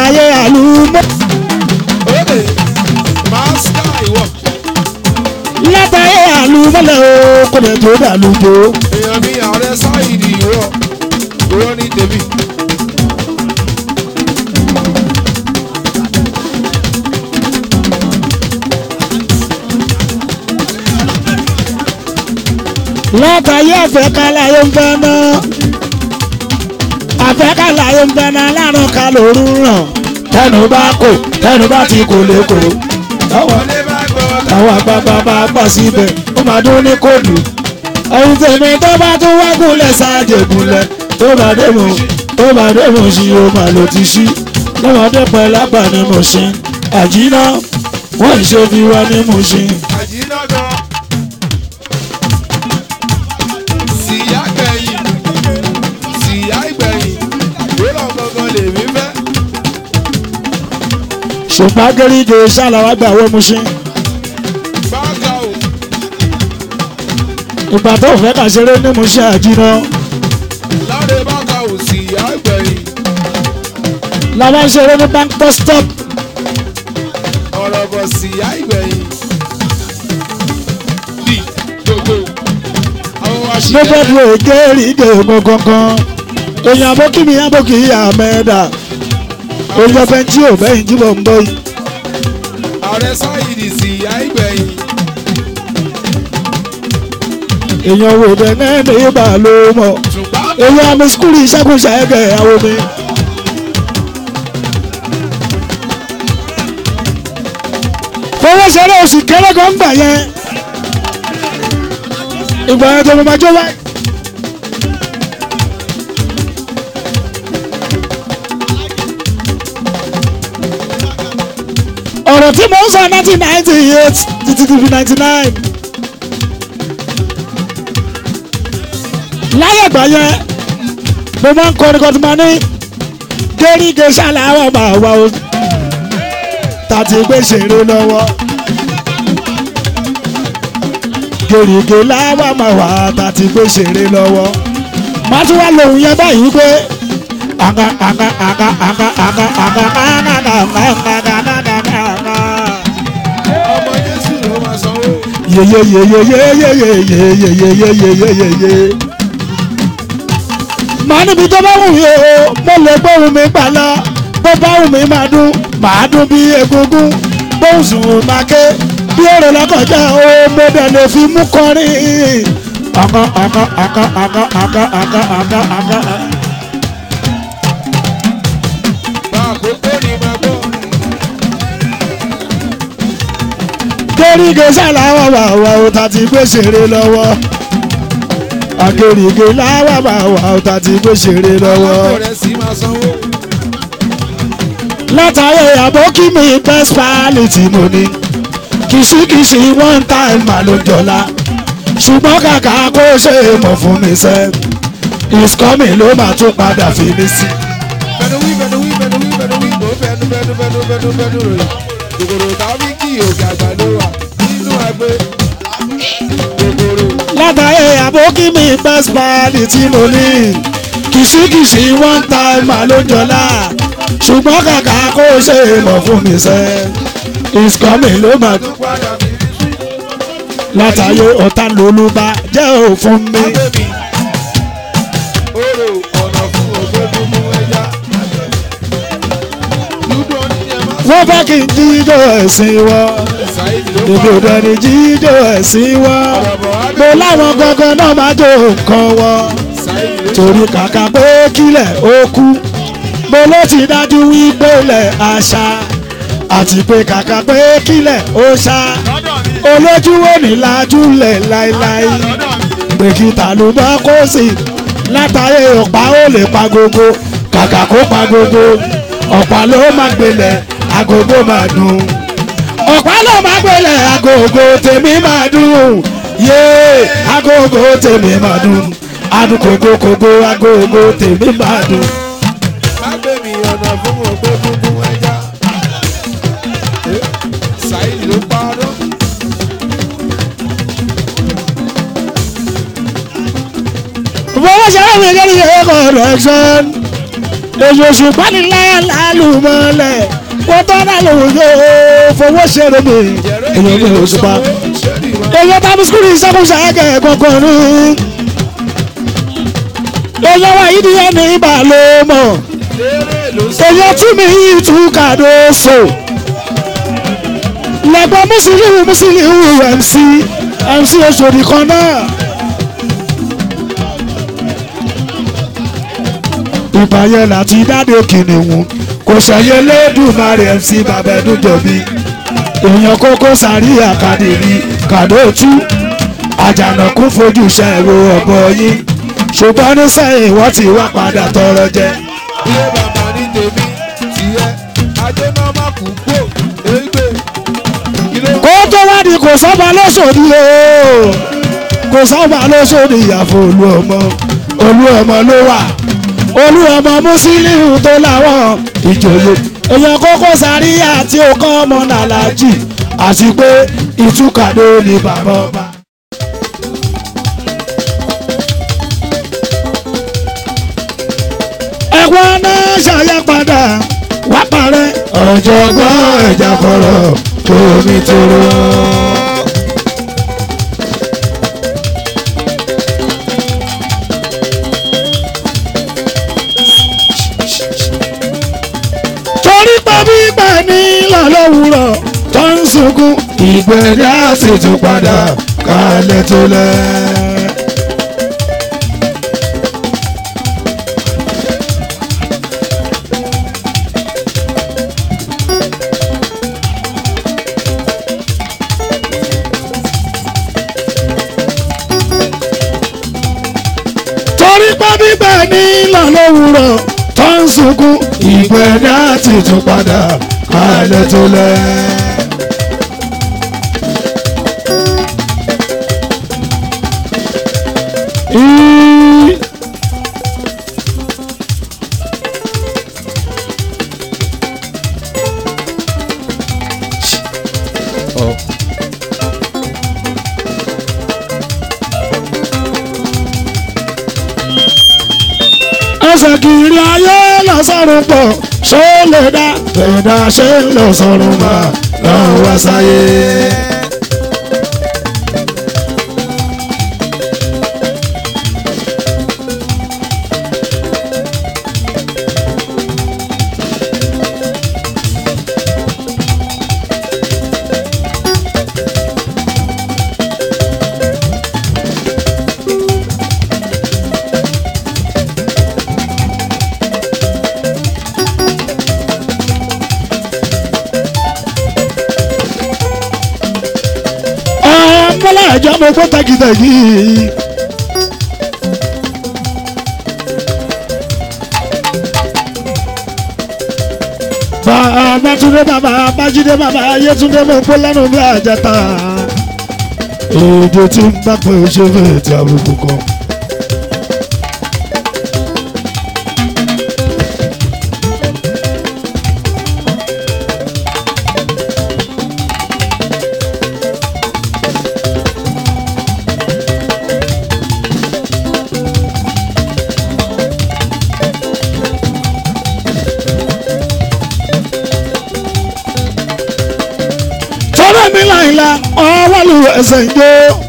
látàyè àlùmọ́ Òde Máṣíkà ìwọ. látàyè àlùmọ́lẹ̀ o kò lè tó dàlùjọ. Èèyàn mi ààrẹ sáìdì ìwọ. Ìwọ ní tèmi. látàyè àfẹ́kálàyé ń fẹ́ náà àfẹ́kálàyé ń fẹ́ náà lárùn ká lóru ràn tẹnu bá kò tẹnu bá ti kò lè kò táwọn Wọlé bá gbọ́. àwọn àgbààgbà bá gbà síbẹ̀ ó máa dún ní kóòdù ohun tèmi tó bá tún wá gúnlẹ̀ sáàjẹ̀ gúnlẹ̀ tó bá dé mọ̀ tó bá dé mọ̀ sí o máa lò ti sí lọ́mọdé pẹ̀ lágbà ni mo ṣe àjínà wọ́n ìṣe fi wá ní mo ṣe. Àjínà gan. Síyá gbẹ̀yìn. Síyá ìgbẹ̀yìn. Ìwúrọ̀ gangan lèmi fẹ́. ṣùgbọ́n gẹ́rígẹ́ ṣàlàwà gbà wọ́n mo ṣe. Báńkà o. ìgbà tó fẹ́ kà ṣeré ní mo ṣe àjínà Láre báńkà o. Síyá ìgbẹ̀yìn. làwọn ṣeré ní bank bus stop Ọ̀rọ̀ bọ̀ síyá ìgbẹ̀yìn. Bí gbogbo. Àwọn ní aṣíkẹ́. bẹ́ẹ̀dù gẹ́rígẹ́ mo gangan èèyàn abókí mi abókí àmẹ́dà orí ọbẹ̀ tí ò bẹ́yìn jí bọ̀ ń bọ̀ yìí. Ààrẹ sáìdì síyá ìgbẹ̀yìn. èèyàn wò dé nẹ́ẹ̀mí ìbà ló mọ̀ Ṣùgbọ́n èèyàn àmì skúlì ìṣàkóso ẹ̀gẹ̀ àwọn mi. fọwọ́ ṣeré oṣù kéré kan gbà yẹn ìgbà yẹn tó mo máa jó wáyé. ọ̀rọ̀ tí mo ń sọ nineteen ninety eight títí tí fi ninety nine. láyé ìgbà yẹn mo máa ń kọrin kan tí mo ní gẹ́rígẹ́ ṣàlàyé máa wá o tàti gbé ṣeré lọ́wọ́ gẹ́rígẹ́ láwà máa wá tàti gbé ṣeré lọ́wọ́ má tún wá lòun yẹn báyìí pé àga àga àga àga àga àga àga àga àga àga àga ọmọ Jésù ló máa sanwó. yeyeyeyeyeyeyeyeyeyeyeyeyeye. màá níbi tó bá wù mí o mo lè gbóhùn mi gbà lọ bó bá wù mí máa dún màá dún bí egungun bóun sùn máa ké bí èrò lọ́kọ̀já o mo dẹ̀ lè fi mú kọrin. àga àga àga àga àga àga àga àga. Bá àkókò ni máa gbọ́. gẹ́rígẹ́ sàláwà wà wà ó ta ti gbé ṣeré lọ́wọ́ agẹ́rígẹ́ láwà wà wà ó ta ti gbé ṣeré lọ́wọ́. Alákò rẹ̀ sì máa sanwó. látàrí àbókí mi best pali tí mo ní kìsìkìsì one time mà ló jọlá ṣùgbọ́n kàkà kó ṣe é mọ̀ fún mi sẹ́ is coming ló máa tún padà fi mí sí. Bẹ̀nu wí bẹ̀nu wí bẹ̀nu wí bẹ̀nu wí bò bẹ̀nu bẹ̀nu bẹ̀nu bẹ̀nu bẹ̀nu rẹ̀. Kòkòrò tàbí kí òkè àgbà ló wà nínú ẹgbẹ́. Kòkòrò látàrí àbókí mi best pali tí mo ní kìsìkìsì one time mà ló jọlá ṣùgbọ́n kàkà kó ṣe é mọ̀ fún mi sẹ́ is coming ló máa tó padà bí rí sí. látàrí ọ̀tá lólúbá jẹ́ òfun mi. Abẹ́ mi. Orò ọ̀nà fún ògbé mímú ẹja. Lúdọ̀ ní ẹ máa wọ́n fẹ́ kí n jíjó ẹ̀sìn wọ́ Ṣáìdì ló èmi ò pa. dẹni jíjó ẹ̀sìn wọ́ mo láwọn gangan náà máa jó nǹkan wọ́ Ṣáìdì ló torí kàkà pé kílẹ̀ ó kú mo ló ti dájú wípé ilẹ̀ àṣà àti pé kàkà pé kílẹ̀ ó ṣá olójú wo ní lajúlẹ̀ láéláé pé kí tàlùbọ́ kó sì látàrí ọ̀pá ó lè pa gbogbo kàkà kó pa gbogbo ọ̀pá ló máa gbélẹ̀ agogo máa dùn ọ̀pá ló máa gbélẹ̀ agogo tèmi máa dùn yéé agogo tèmi máa dùn adùn kògókògó agogo tèmi máa dùn. má gbé mi ọ̀nà fún ògbé mímú ẹja. Ṣáìdì ló parọ́. fọwọ́ ṣe àwọn ìgbẹ́ni yẹn correction èyí oṣù pánilá lálùmọ́lẹ̀ wọ́n tọ́ náà lòun yóò fowó ṣeré mi èyí mi oṣù pa èyí tàbí skul ìṣàkóso ẹgẹ kankan ní èyí wa yìí nìyẹn ní ibà ló mọ̀ èyí tí mi yìí tún kàdó so lẹ́gbọ́n mùsùlùmí mùsùlùmí mc mc oṣòdì kan náà. ìbàyẹ̀ láti dáde kìnìún kò ṣẹyẹ lẹ́dùnmarè mc babẹ́dújọ́bí èèyàn kókó sàrí àkàdìrí kàdóòtú àjànàkú fojú ṣẹ̀rọ ọ̀bọ yín ṣùgbọ́n ní sẹ́yìn wọ́n ti wá padà tọrọ jẹ. ilé bàbá ní tèmi tiẹ̀ ajé náà má kú kó égbè ilé kó tó wá di kò sọ́ba lọ́sọ̀dí o kò sọ́ba lọ́sọ̀dí ìyàfọ̀ olú ọmọ olú ọmọ ló wà olú ọmọ mùsílíù tó láwọn ìjòyè èèyàn kókó sáríyà tí ó kọ́ ọmọ nàlájì àti pé ìtúkàdó ni bàbá ọba. ẹ̀wọ̀n náà ṣàyẹ̀padà wá parẹ́ ọ̀jọ̀gbọ́n ẹ̀jà kọ̀rọ̀ omi tóró. torí pé gbígbà ní lọ́lọ́wùrọ̀ tó ń sunkún ìgbẹ́dá sì tún padà kálẹ̀ tó lẹ̀. torí pé gbígbà ní lọ́lọ́wùrọ̀ tó ń sunkún ìgbẹ́dá sì tún padà kálẹ̀ tó lẹ̀. Í- ẹsẹ̀ kiri ayé lọ́sọ̀rọ̀ pọ̀ ṣó lè dá ẹ̀dá ṣe ń lọ sọ̀rọ̀ mà lọ́wọ́ wá sáyé. ọmọlá ẹjọ mo gbọ́ tagitagi. bàbá túndé bàbá bájídé bàbá ayétúndé mo gbọ́ lẹ́nu bí àjẹta. èdè tí ń bá pé o ṣe fẹ́ ti àbùkù kan. tọ́lá mi láìla ọwọ́ lu ẹsẹ̀ ìjó.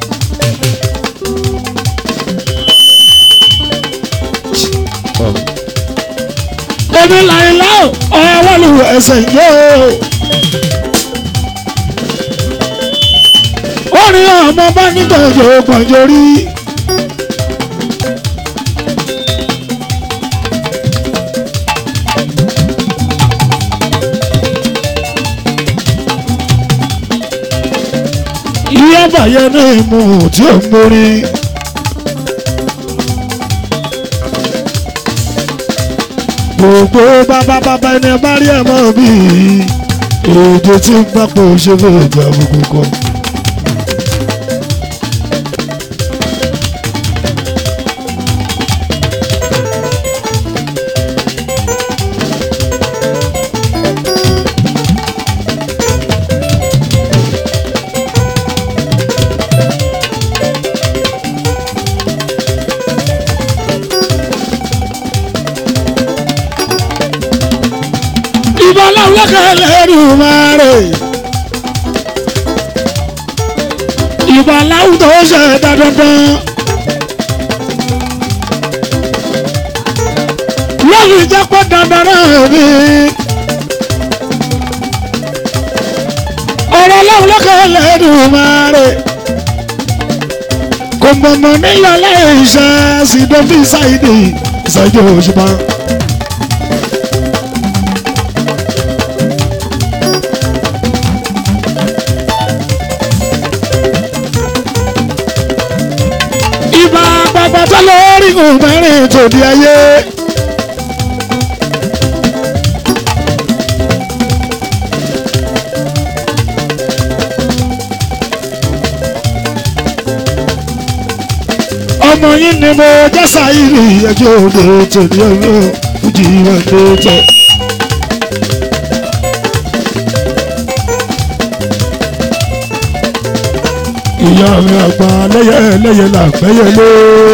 èmi láìla ọwọ́ lu ẹsẹ̀ ìjó. orin ọmọ bá nígbàjọ gbọ̀njọ rí. ìyá bàyẹ̀ ní ìmú tí ó ń borí. gbogbo bàbá bàbá ẹni bá rí ẹ̀ mọ́ bí èdè tí ń bá pò ṣe fẹ́ ìjà gbogbo kan. ìbọn láwùlọ́kẹ́ lẹ́rù máa rè ìbọn láwùjọ ṣe dandan lórí ìjẹ́pọ̀ dandan náà ni ọ̀rọ̀ láwùlọ́kẹ́ lẹ́rù máa rè kò mọ̀mọ́ nílò aláìṣẹ́ sídọ́fì ṣáìdì ìṣẹ́jú òṣùpá. ìbá bàbá tó lórí òmìnirin tòdí ayé. ọmọ yín ni mo jẹ́ sáyìrì ẹjọ́ òde tòdí ọ̀rọ̀ fújì wọn ló tẹ̀. ìyá mi àgbà lẹ́yẹ lẹ́yẹ là gbẹ́yẹ lé.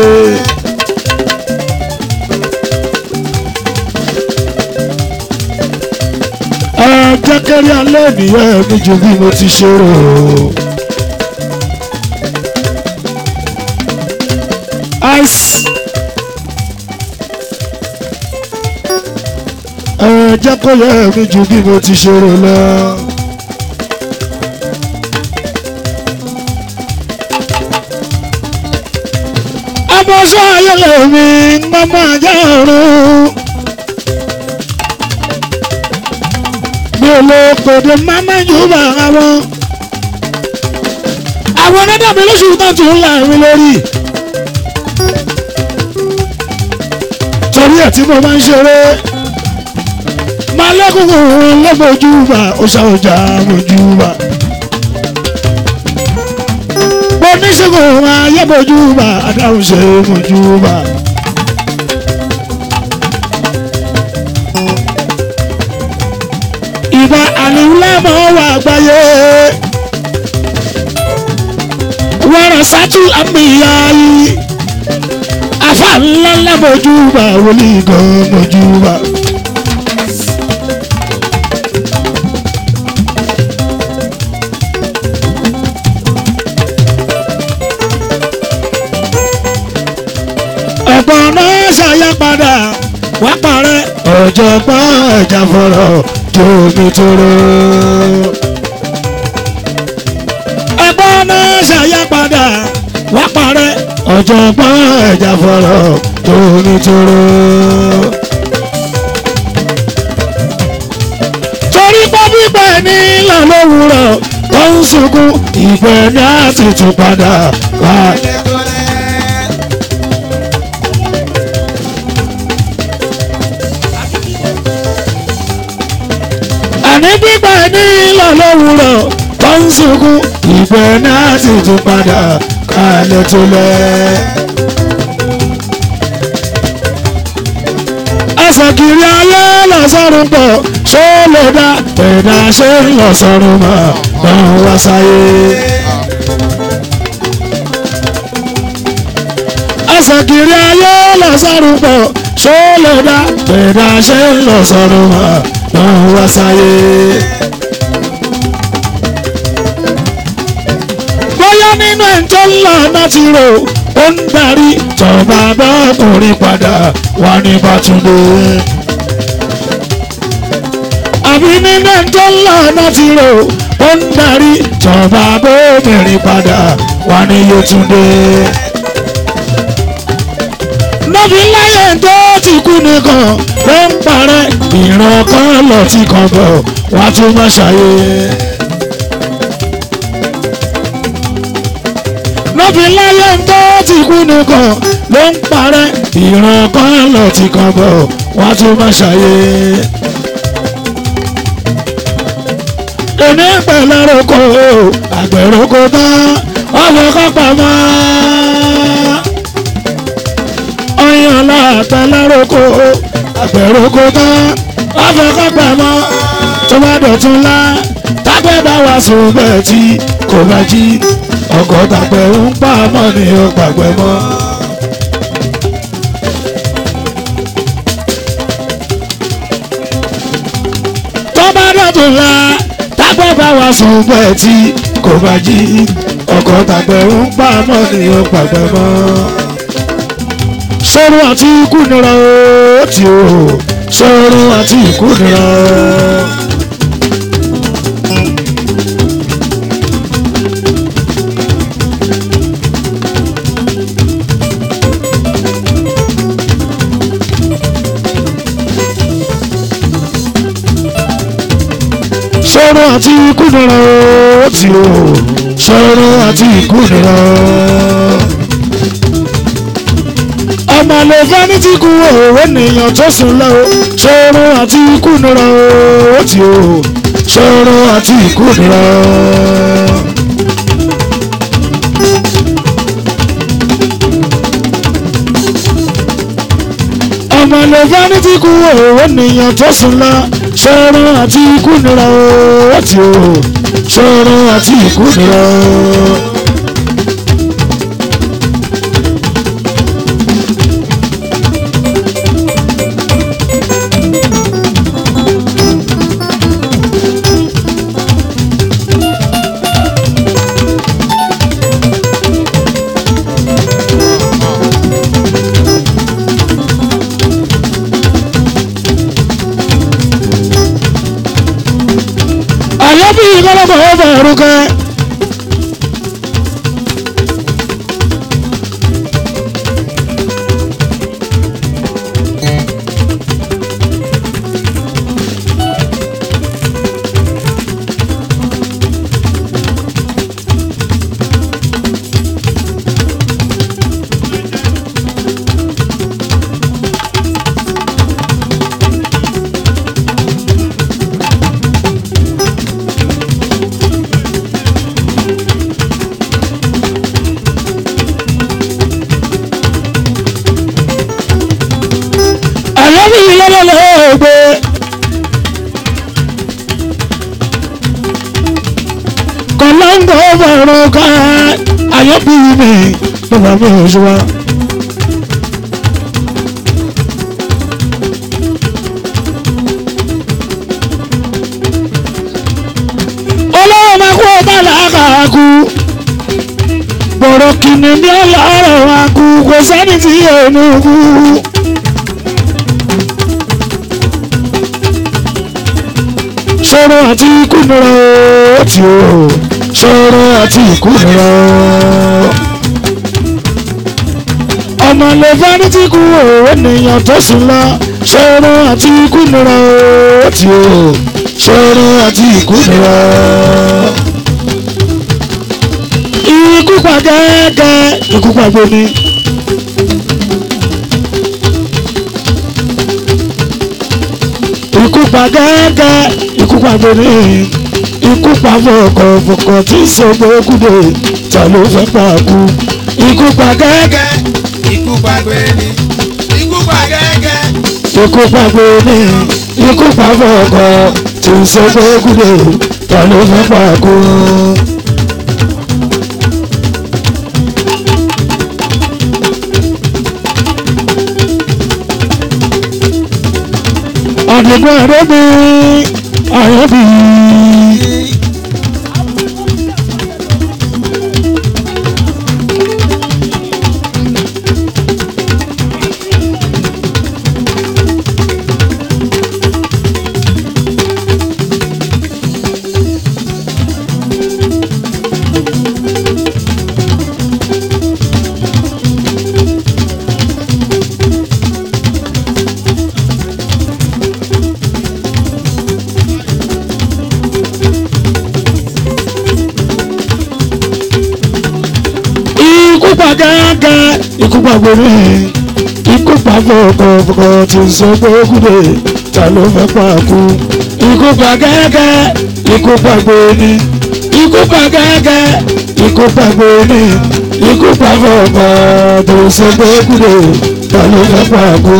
ẹ jẹ́ kẹ́rí alẹ́ nìyẹn mi ju bí mo ti ṣe rò ó. ice. ẹ jẹ́ kó yẹ mi ju bí mo ti ṣe rò lọ. abọ́sọ́ ayẹlẹ̀ mi mọ́mọ́ ajá ọ̀run. mi ò lè pèdè máma jù bá àwọn. àwọn onídàbí lóṣù tó tún là mí lórí. torí ẹ̀ tí mo máa ń ṣeré. máa lẹ́kùnkùn lọ́gbọ̀jú bá ó ṣàwọ̀jà mojú bá oníṣègùn ayébojúbà adáhùnṣe mojúbà. ìbá àlùlámọ̀ wà gbáyé wọ́n sátú àmìyá yìí afa ńláńlá mojúbà wòlíì gan mojúbà. ọ̀pọ̀ náà ṣàyàpadà wá parẹ́ ọ̀jọ̀gbọ́n ẹ̀jà fọ̀rọ̀ tómi tóró. ọ̀pọ̀ náà ṣàyàpadà wá parẹ́ ọ̀jọ̀gbọ́n ẹ̀jà fọ̀rọ̀ tómi tóró. torí pé bíbẹ̀ ní ìlà lówùrọ̀ tó ń sunkún ìgbẹ́ ní àtìtù padà wá. àní gbígbà ní ìlà lówùrọ̀ tó ń sunkún ìgbẹ́ náà sì tún padà kálẹ̀ tó lẹ̀. àṣàkiri ayé lọ́sọ̀rùn pọ̀ ṣó lè dá ẹ̀dá ṣe ń lọ́sọ̀rùn mọ́ bọ́n wá sáyé. àṣàkiri ayé lọ́sọ̀rùn pọ̀ ṣó lè dá ẹ̀dá ṣe ń lọ́sọ̀rùn mọ́ bọ́n wá sáyé. bóyá nínú ẹ̀ tó ń lọ náà ti rò ó ń darí tọ́ba bọ́kùnrin padà wá ní bàtúndé. àbí nínú ẹ̀ tó ń lọ náà ti rò ó ń darí tọ́ba bọ́kùnrin padà wá ní yétúndé. nọ́bí láyé tó ti kú nìkan ló ń parẹ́ ìran kan lọ tí kan bọ̀ wá tún má ṣàyè. lọ́fi láyé tó ti kú nìkan ló ń parẹ́ ìran kan lọ ti kan bọ̀ wá tún má ṣàyè. èmi pẹ̀lú ẹ̀rọ̀kọ àgbẹ̀rọ̀kọ tán ọ̀fọ̀ kápá mọ́. ọyàn látẹ̀lẹ́rọ̀kọ àgbẹ̀rọ̀kọ tán ọ̀fọ̀ kápá mọ́. tó bá dọ̀tún lá tágbẹ́ bá wà sùn bẹ́ẹ̀ tí kò bá jí ọkọ̀ tàpẹ́ ń pa mọ́ ni ó pàgbẹ́ mọ́. sùn la tágbẹ́ bá wa sùn pẹ̀ tí kò bá jí ọkọ̀ tàgbẹ̀ ń pa mọ́ ni ó pàgbẹ́ mọ́. sọ́run àti ikú nira ó ti o sọ́run àti ikú nira. sọ́run àti ikú nira ó ti o sọ́run àti ikú nira. ọmọ lè fẹ́ ní tí kú òwe nìyàn tó sùn lọ o sọ́run àti ikú nira ó ti o sọ́run àti ikú nira. ọmọ lè fẹ́ ní tí kú òwe nìyàn tó sùn lọ sọ́run àti ikú nira ó ti o sọ́run àti ikú nira. àyàbí ìkọlọ́kọ̀ ọ̀fẹ́ ẹ̀rúkẹ́. àyàbí ìlọ́lọ́lọ́ ògbé. kọ̀lọ́ńgọ̀ ọ̀fẹ́ ẹ̀rúkẹ́ àyàbí mi bàbá mi ò ṣùwà. olówó máa kú ọba làákàkú bọ̀rọ̀ kìnnìún ní ọlọ́rọ̀ wa kú kò sẹ́ni tí yóò mú kú. sọ̀rọ̀ àti ikú nira ó ti o sọ̀rọ̀ àti ikú nira. ọmọ lè fẹ́ ní tí kú òwe ènìyàn tó sùn lọ sọ̀rọ̀ àti ikú nira ó ti o sọ̀rọ̀ àti ikú nira. ikú pa gẹ́gẹ́ ikú pa gbomi. ikú pa gẹ́gẹ́ ikú pa gbèrè ikú pa fọkànfọkàn tí sọgbọ kúdè ta ló fẹ́ pa kú ikú pa gẹ́gẹ́ Ikú pa gbẹ̀ni, ikú pa gẹ́gẹ́. ikú pa gbèrè ikú pa fọkàn tí sọgbọ kúdè ta ló fẹ́ pa kú. àdìgbò ẹ̀rọ mi àyẹ̀bí. ikú pa gángan ikú pa gbèrè ikú pa fọkànfọkàn tí sọgbọ kúdè ta ló fẹ́ pa kú ikú pa gángan ikú pa gbèrè ikú pa gángan ikú pa gbèrè ikú pa fọkàn tí sọgbọ kúdè ta ló fẹ́ pa kú.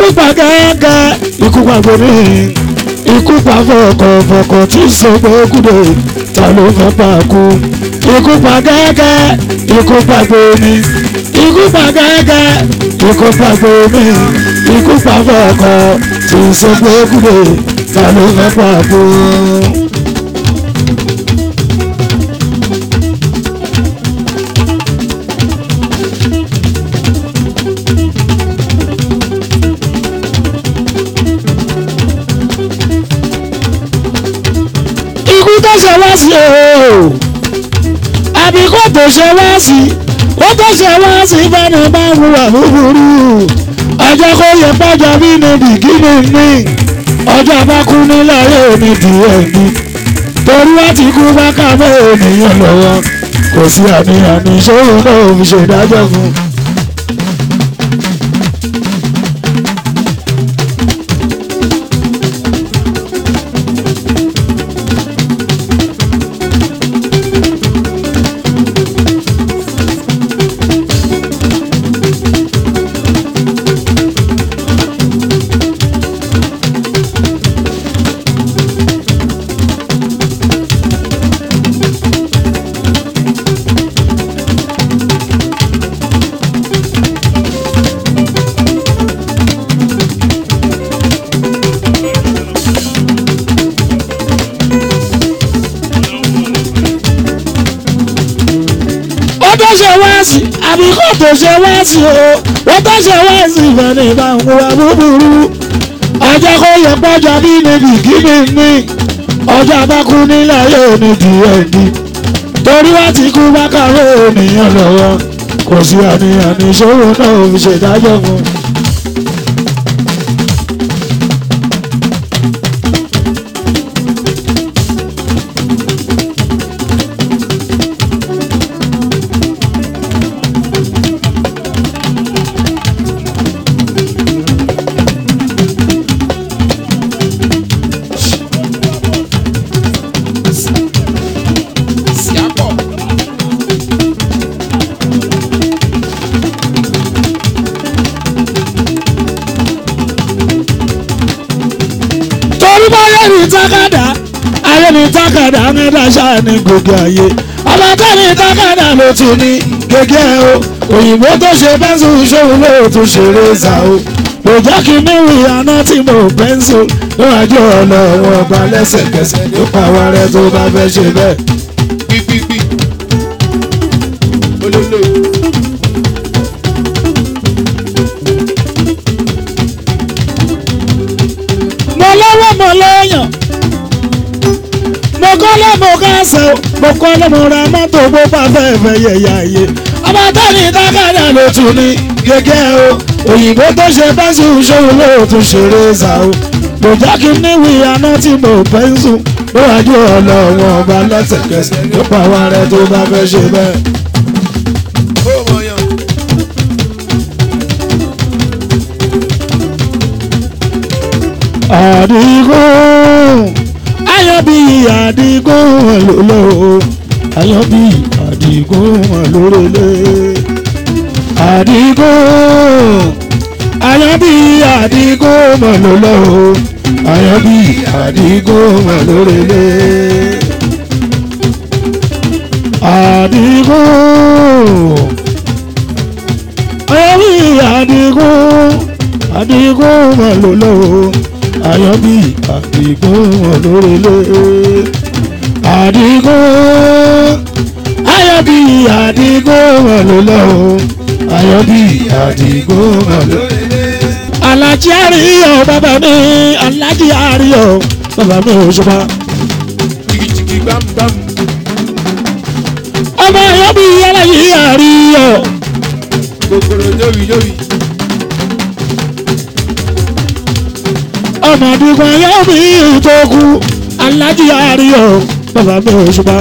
ikú pa gẹ́gẹ́ ikú pa gbòmí ikú pa fọkọ̀fọkọ̀ tí sọgbọ́ kúdò ta ló fẹ́ pa kú ikú pa gẹ́gẹ́ ikú pa gbòmí ikú pa gẹ́gẹ́ ikú pa gbòmí ikú pa fọkọ̀ tí sọgbọ́ kúdò ta ló fẹ́ pa kú. ikú tó ṣe wá sí o àbí kó tó ṣe wá sí ó tó ṣe wá sí fẹ́ni bá ń wúwà búburú ọjọ́ kó yẹ pọ́jọ́ bí ní bìkínì ní ọjọ́ bá kú nílẹ̀ yóò ní díẹ̀ ní torí wá ti kú bá kàwé ènìyàn lọ́wọ́ kò sí àníyàn ní ìṣòro náà fi ṣèdájọ́ fún un. ó tó ṣe wá sí àbí kò tó ṣe wá sí o ó tó ṣe wá sí ìfẹ̀ni ìbáwọ̀ búburú ọjọ́ kó yẹ pọ́jọ́ bí níbi kíni ní ọjọ́ abákú nílẹ̀ yóò ní díẹ̀ ní torí wá ti kú bá kàwé ènìyàn lọ́wọ́ kò sí àníyàn ní ìṣòro náà ò fi ṣèdájọ́ fún un. Siapọ̀. torí bá yẹ ní tákàdá ayé ní tákàdá ní dáṣà ní gbogbo ayé ọba tó ní tákàdá ló tún ní gègé o òyìnbó tó ṣe pẹ́ńsù ṣòwò ló tún ṣe rézà o kò jẹ́ kí níwì àná tí mo pẹ́ńsù níwájú ọlọ́wọ́ ọba lẹ́sẹ̀kẹsẹ̀ nípa wa rẹ tó bá fẹ́ ṣe bẹ́ẹ̀. Gbígbígbí. Olólo. mo lọ́wọ́ mo lọ́yàn mo kọ́lé mo kásẹ̀ o mo kọ́lé mo ra mọ́tò bó bá fẹ́ fẹ́ yẹ̀yà ayé ọba tó ní tákàdá ló tún ní gẹ́gẹ́ o òyìnbó tó ṣe pẹ́ńsù ṣòwò ló tún ṣe rézà o kò jẹ́ kí n níwì àná tí mo pẹ́ńsù níwájú ọlọ́wọ́ ọba lẹ́sẹ̀kẹsẹ̀ nípa wa rẹ tó bá fẹ́ ṣe bẹ́ẹ̀. Ó mọ̀yàn. àdìgún ayọ̀bí àdìgún lòlò ayọ̀bí àdìgún lórèlè àdìgún ayọ̀bí àdìgún lòlò ayọ̀bí àdìgún lórèlè àdìgún ayọ̀bí àdìgún àdìgún lòlò ayọ̀bí àdìgún lórèlè àdìgún ayọ̀bí àdìgún lòlò ayọ̀bí àdìgún lórèlè. alájí àríyọ̀ bàbá mi alájí àríyọ̀ bàbá mi òṣùpá. Jìgìjìgì gbámgbám. ọmọ ayọ̀bí alájí àríyọ̀. Kòkòrò yórí yórí. ọmọ àdìgún ayọ̀bí tó kú alájí àríyọ̀ bàbá mi òṣùpá.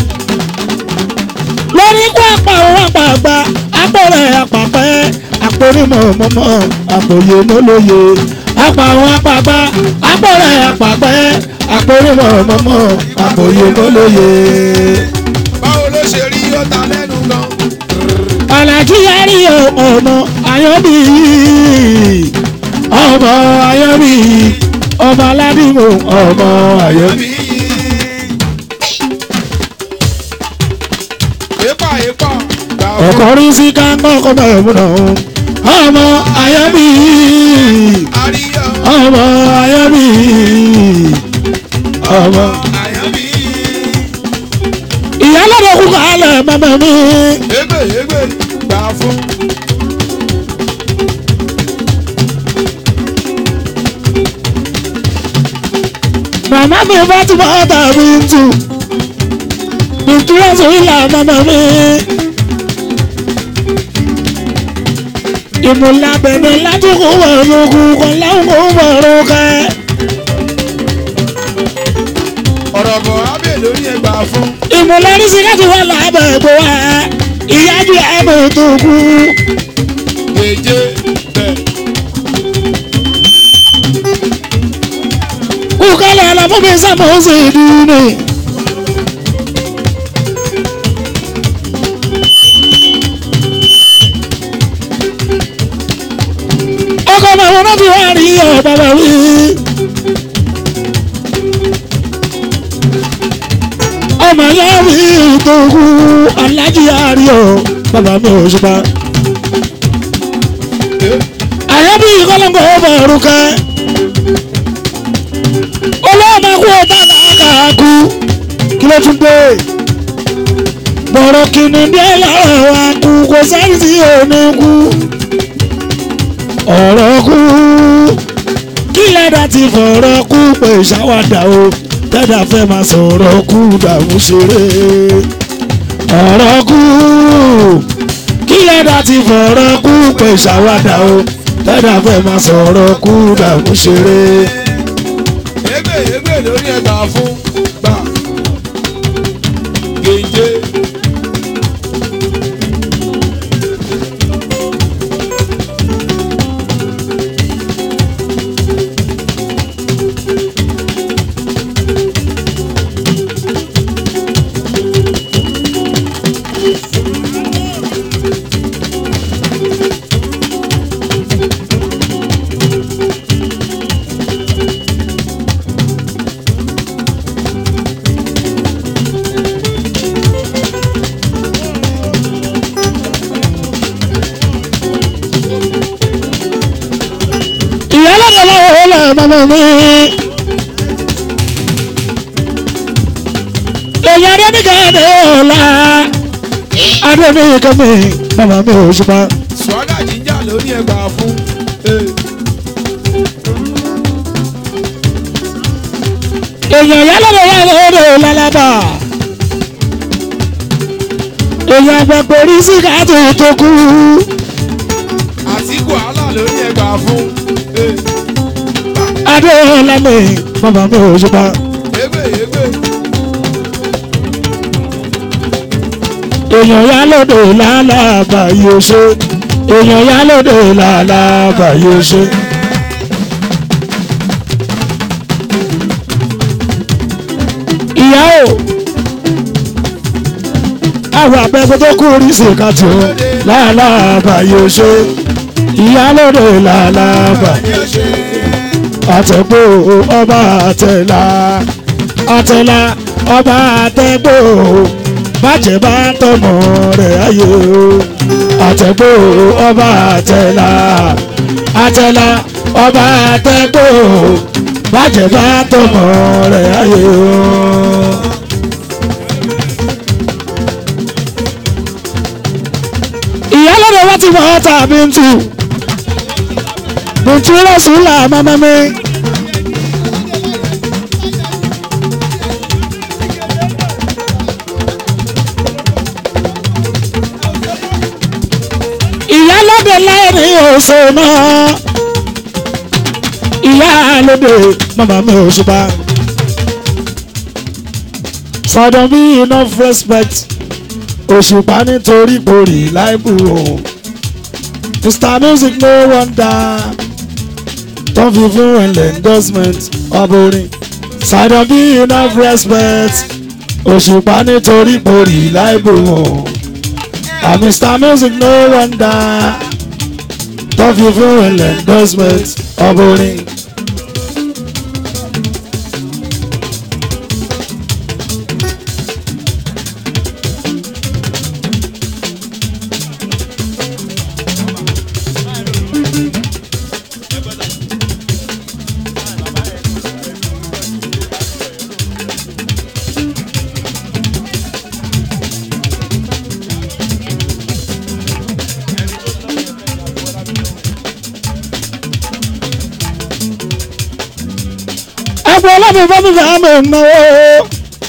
lórí kó àpà òun àpàgbà àpòrẹ̀ àpàpẹ́ àpòrímọ̀ mọ́mọ́ àpòyè mọ́lóye àpà òun àpàgbà àpòrẹ̀ àpàpẹ́ àpòrímọ̀ mọ́mọ́ àpòyè mọ́lóye. Báwo ló ṣe rí ọ̀tá lẹ́nu gan? alájí àríyọ̀ ọmọ ayọ̀bí ọmọ ayọ́bí ọmọ aládìmọ̀ ọmọ ayọ́bí. Epa epa gbà fún ọkọrin sí káńkọ́ kọ́mọ ẹ̀múnà ọmọ ayọ́bí àríyá ọmọ ayọ́bí ọmọ. àyànbí. ìyálọ́dọ̀ kú kálẹ̀ mẹ́mẹ́ mi Egbe egbe gbà fún màmá mi bá ti bọ́ tàbí tù ìtura sórí là mẹ́mẹ́ mi. ìmúlabẹ̀mí láti kó wẹ̀rù kú kọ́ lẹ́hìn kó wẹ̀rù kẹ́. ọ̀rọ̀ bọ̀ abẹ́ lórí ẹ̀ gbà fún. ìmúlẹ́rìsí láti wà lábẹ́ ẹ̀gbọ́ wa ìyájú ẹ̀mí tó kú. Èje bẹ̀ kú kálẹ̀ ọ̀làfún mi sàmúsì dùnú. ọkọ̀ màwọn náà fi wá rí ọ̀ bàbá wí. ọmọ yẹn rí ìtòkù alájí àríyọ bàbá mi ò ṣùpá. àyẹ̀bí kọ́lọ́ngọ̀ ọmọ òrùka. olóòmà kú ọ̀tá làákà kú kí ló tún dé. bọ̀rọ̀ kìnnì dé lára wa kú kò sẹ́ni tí ò ní kú. ọ̀rọ̀ kú kí lẹ́dà ti fọ̀rọ̀ kú pé ṣàwádà o tẹ́dà fẹ́ máa sọ̀rọ̀ kú dàmú ṣeré. ọ̀rọ̀ kú kí lẹ́dà ti fọ̀rọ̀ kú pé ṣàwádà o tẹ́dà fẹ́ máa sọ̀rọ̀ kú dàmú ṣeré. egbe egbe lórí ẹ̀ gbà fún gbà. Gèje ìyá lọ́dọ̀ lọ́wọ́ ó lẹ̀ mọ́mọ́ mi. èèyàn adébíkàdé ọ̀la adébíkàmí mọ́mọ́ mi ò ṣùpá. swaga jíjà lórí ẹ̀ gbà fún. Eh, èèyàn ìyá lọ́dọ̀ wà lọ́dọ̀ lálábà. èèyàn àgbàgbọ́ orí síkàtì tó kú. Àtíkù àlà lórí ẹ̀ gbà fún. Eh, adéọlá mi mọ́mọ́ mi ò ṣùpá. Egbe egbe èèyàn ìyá lọ́dọ̀ lálábà yóò ṣe. èèyàn ìyá lọ́dọ̀ lálábà yóò ṣe. ìyá o àwọn abẹ́gbẹ́ tó kú oríṣi ká tó láàlábà yóò ṣe ìyá lóde láàlábà yóò ṣe. àtẹ̀gbò ọba àtẹ̀là àtẹ̀là ọba àtẹ̀gbò bàjẹ́ bá tọmọ rẹ̀ ayé o àtẹ̀gbò ọba àtẹ̀là àtẹ̀là ọba àtẹ̀gbò bàjẹ́ bá tọmọ rẹ̀ ayé o. ìyálọ́dọ̀ wọ́n ti wọ́n ta bíntu bíntu rọ̀sùlà mọ́mọ́mí. ìyálọ́dọ̀ láìní oṣù náà ìyálọ́dọ̀ mọ́mọ́mí òṣùpá. sọdọ̀ bí enough respect òṣùpá nítorí borí láìbù o mr music no wonder tó fi fún ẹ̀lẹ́ endorsement ọ̀bùnrin sọdọ̀ bí enough respect òṣùpá nítorí borí láìbù o and mr music no wonder tó fi fún ilẹ̀ endorsement ọbọrin. ẹgbẹ́ ọlọ́mọ bá mi fẹ́ mi náwó.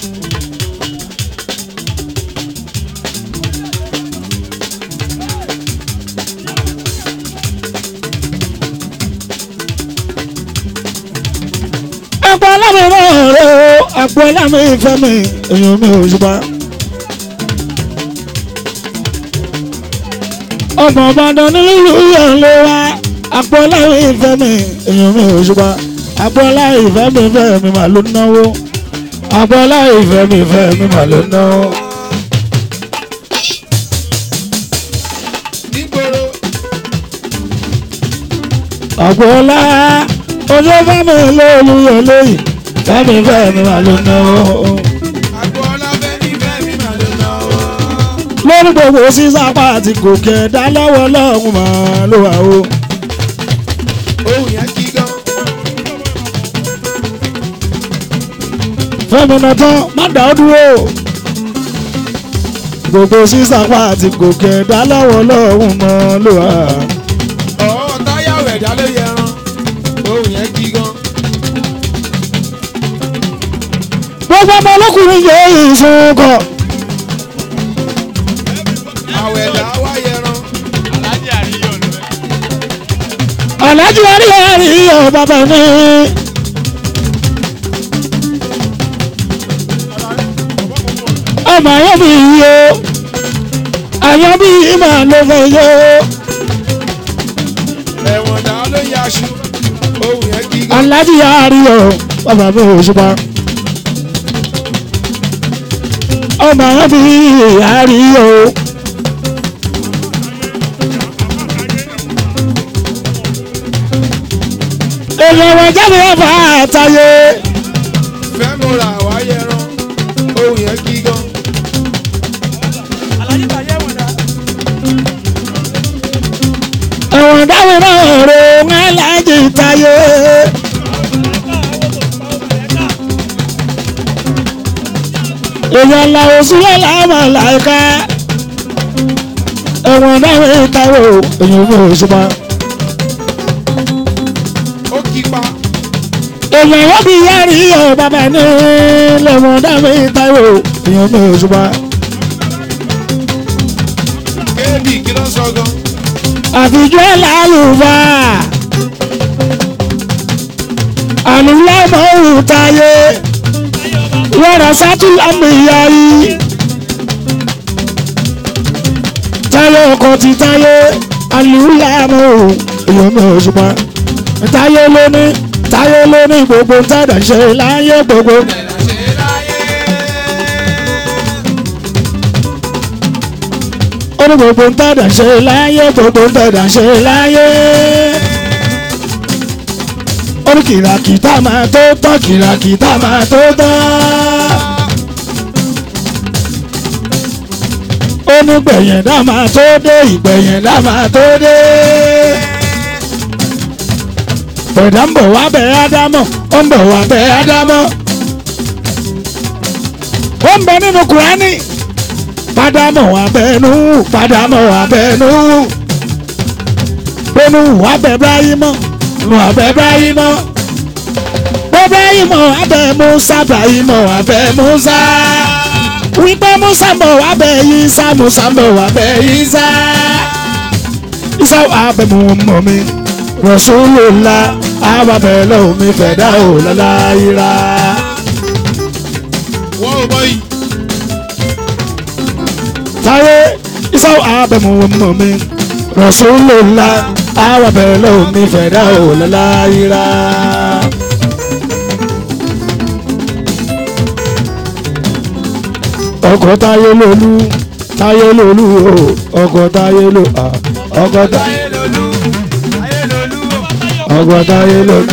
ẹgbẹ́ ọlọ́mọ náà rẹ̀ o ẹgbẹ́ ọlọ́mọ ìfẹ́ mi èèyàn mi ò ṣùgbọ́n. ọmọ Ìbàdàn nílùú yẹn ló wá ẹgbẹ́ ọlọ́mọ ìfẹ́ mi èèyàn mi ò ṣùgbọ́n agbọ́lá ìfẹ́ mi fẹ́ mi mà ló náwó agbọ́lá ìfẹ́ mi fẹ́ mi mà ló náwó. nígboro agbọ́lá ojú fẹ́mi lóòlù yẹn lóyìn fẹ́mi fẹ́ mi mà ló náwó. agboola fẹ́mi fẹ́mi mà ló náwó. lórí gbogbo sísápá àti gòkè ẹ̀dá lọ́wọ́ lọ́hùn mà ló wà o. ohun yẹn kí gan. fẹ́mi náà tán má dá ọ dúró. gbogbo sísápá àti gòkè ẹ̀dá lọ́wọ́ lọ́hùn mà ló wà. ọ̀ọ́ táyàwó ẹ̀dá ló yẹran. ohun yẹn kí gan. gbogbo ọmọ ọlọ́kùnrin yóò ìsunkọ̀. àwẹ̀ ẹ̀dá wá yẹran. alájú àríyàrí ọ̀ bàbá mi. ọmọ ayọ́ mi yí o ayọ́ bí ìmọ̀ ló fẹ́ yó. ẹ̀wọ̀n dá ló yaṣu. ohun yẹn kí gan. alájú àrí ọ̀ bàbá mi ò ṣùpá. ọmọ ayọ́ bí àrí o. èèyàn wọ̀ jáde ẹ̀fà àtàyè. fẹ́ mo ra wá yẹran. ohun yẹn kí gan. ẹ̀wọ̀n dáwọ̀ náà rò wọ́n láti tayé. èèyàn la òsúlẹ̀ láàmà láìka. ẹ̀wọ̀n dáwọ̀ tayé o èèyàn mi ò ṣùpá. ó kí pa. èèyàn wọ́n bí yáàrí ọ̀ bàbá ní lẹ́wọ̀n dáwọ̀ tayé o èèyàn mi ò ṣùpá. kébì kí ló ń sọ gan. àfijọ́ ẹ̀ lálùbá. àlùlámọ̀ ò tayé. wọ́n sátú lámìyá yìí. táyé ọkọ̀ ti táyé àlùlámọ̀ ò èèyàn mi ò ṣùgbọ́n. táyé lóní táyé lóní gbogbo tàdà ṣe láyé gbogbo. ó ní gbogbo tàdà ṣe láyé gbogbo tàdà ṣe láyé. ó ní kìràkìtà máa tó tán kìràkìtà máa tó tán. ó ní gbẹ̀yẹ̀dá máa tó dé ìgbẹ̀yẹ̀dá máa tó dé. bẹ̀dá ń bọ̀ wá bẹ̀ ádámọ̀ ó ń bọ̀ wá bẹ̀ ádámọ̀. ó ń bẹ nínú kùránì pádámọ̀ abẹ́nú pádámọ̀ abẹ́nú bẹ́nu abẹ́ ibrahimọ̀ nu abẹ́ ibrahimọ̀ ibrahimọ̀ abẹ́ musa ibrahimọ̀ abẹ́ musa wípé musa bọ̀ abẹ́ yisa musa bọ̀ abẹ́ yisa isa abẹ́ mu mọ̀ mi rasulullah abẹ́ lọ́wọ́ mi fẹ̀dá ò lọ́la yíra. wọ́n ò bọ́ yìí. táyé isaw abẹ́mu mọ̀ mi rasulullah àwọn bẹ̀rẹ̀ lọ́wọ́ mi fẹ̀dá ò lọ́láyìíra. ọkọ̀ táyé lolú táyé lolú o ọkọ̀ táyé lò á ọkọ̀ táyé táyé lolú ọkọ̀ táyé lolú.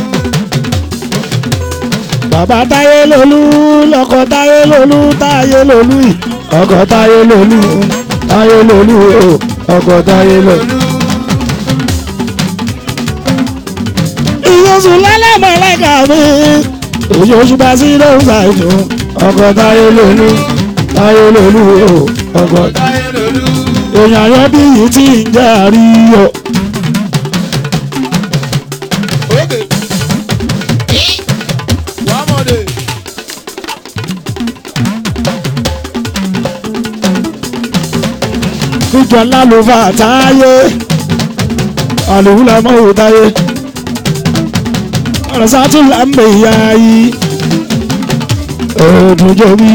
bàbá táyé lolú lọkọ̀ táyé lolú táyé lolú yìí ọkọ̀ táyé lolú táyé lolú o ọkọ̀ táyé lolú. ìyóṣù lálẹ́mọ̀ ẹlẹ́gà mi ìyóṣù bá sí ló ń ṣàìjù ọkọ̀ táyé lolú táyé lolú o ọkọ̀ táyé lolú. èèyàn yẹn bí yìí tí ń jẹ́ àríyọ. Oge. Wàmọ̀dé. níjọ lálùfà táyé àlùfúlà mọ́wò táyé ọ̀rọ̀ sátúlà ń bè ya yìí òdùjọ́ bí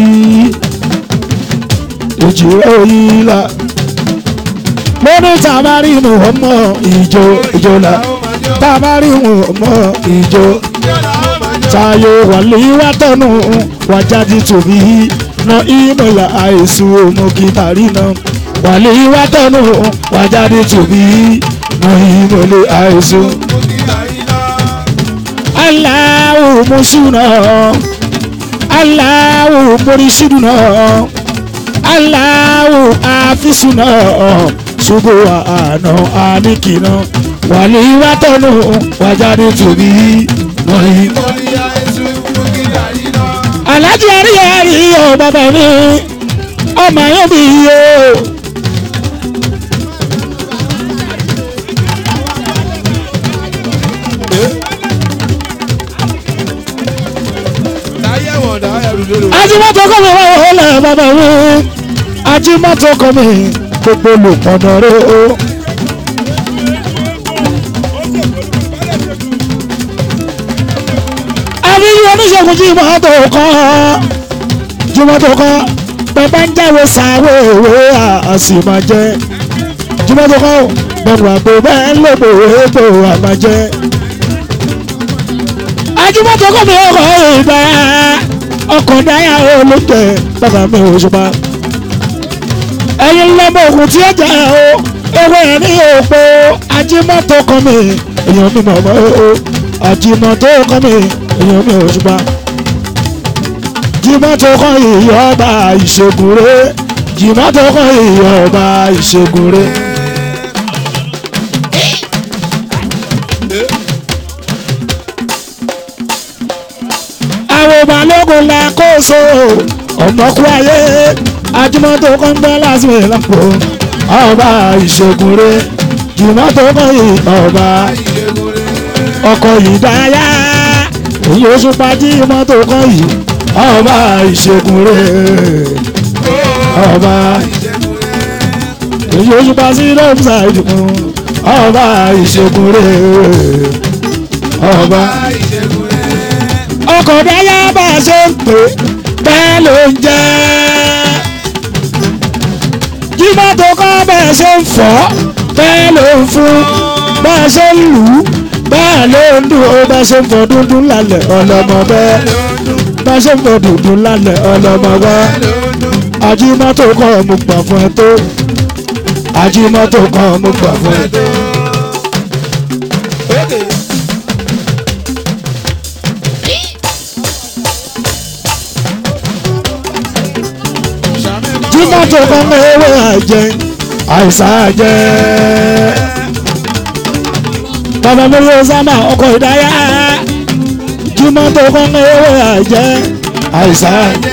ìjìrẹ́ òyìnlá mo ní tàbárí mu ọmọ ìjọ ìjọ là tàbárí mu ọmọ ìjọ tayo wàlíwá tọ́nu wàjáde tòbí na ìmọ̀lá àìsùn òmùkítàrí náà wàlíwá tọ́nu wàjáde tòbí na ìmọ̀lá àìsùn. Allahu musuna Allahu murishiduna Allahu afisuna ṣubú àná àníkìná wàlíwá tọ́nu wàjáde tòbí na ìmọ̀lá alájí àríyàrí o bàbá mi ọmọ yóò bí o. Táyé wọ̀dà ẹrù lérò. ajímọ́tò kọ́ mi wọ́n wọ́n lẹ̀ bàbá mi ajímọ́tò kọ́ mi gbogbo olùpọ̀nà rẹ o. àbí oníṣègùn jímọ́tò kọ́ jímọ́tò kọ́ bàbá ń jáwé sàwé ìwé àsìmọ́jẹ́ jímọ́tò kọ́ bẹ̀rù àpò bẹ́ẹ̀ lóbò ètò àmàjẹ́ ajímọ́tò kọ́ mi ọkọ̀ ìgbà ọkọ̀ dáyà olóògbé bàbá mi ò ṣùpá ẹ̀yin lọ́mọ òkú tí ó jẹ́ o ewé ní òpó ajímọ́tò kọ́ mi èèyàn mi mọ̀ mọ́ o ajímọ́tò kọ́ mi èèyàn mi ò ṣùpá jìmọ́tò kọ́ ìyọba ìṣègùn rẹ̀ jìmọ́tò kọ́ ìyọba ìṣègùn rẹ̀. àwọn balógun la kóso ọmọkú ayé ajímọ́tò kan gbọ́ lásìkò ìlàpọ̀ ọba ìṣègùn rẹ̀ jìmọ́tò kan ìyọba ọkọ̀ ìdáyà èyí oṣù pàjí mọ́tò kan yìí ọba ìṣègùn rẹ̀ ọba èyí oṣù pàjí lọ́pùsà ìdùnkún ọba ìṣègùn rẹ̀ ọba ọkọ̀ dáyà bá a ṣe ń pè bẹ́ẹ̀ ló ń jẹ́ jímọ́tò kọ́ bẹ́ẹ̀ ṣe ń fọ́ bẹ́ẹ̀ ló ń fún bẹ́ẹ̀ ṣe ń lù ú bẹ́ẹ̀ ló ń dùn ó bẹ́ẹ̀ ṣe ń fọ́ dúdú lálẹ́ ọlọ́mọ bẹ́ẹ̀ bẹ́ẹ̀ ṣe ń fọ́ dúdú lálẹ́ ọlọ́mọ bẹ́ẹ̀ ajímọ́tò kọ́ mo gbà fún ẹ tó ajímọ́tò kọ́ mo gbà fún ẹ tó. Oge. jímọ́tò kan ní ewé àjẹ àìsàn àjẹ. bàbá mi ló sábà ọkọ̀ ìdáyà jímọ́tò kan ní ewé àjẹ àìsàn àjẹ.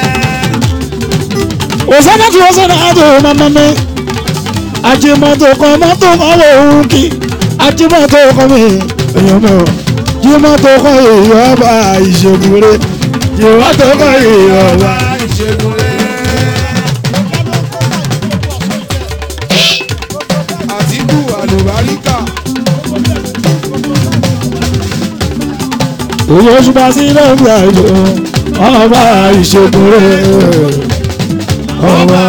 òsánà tí wọ́n sọ̀rọ̀ àjò mọ́mọ́ mi ajímọ́tò kan mọ́tò kan lòun kí ajímọ́tò kan mi èèyàn mi ò jímọ́tò kan ìyọba ìṣègùn rẹ̀ jímọ́tò kan ìyọba. Ìṣègùn rẹ̀. Àtíkù àlùbáríkà. òye oṣù bá sí lọ́ọ̀bù àìlò ọba ìṣègùn rẹ̀ ọba.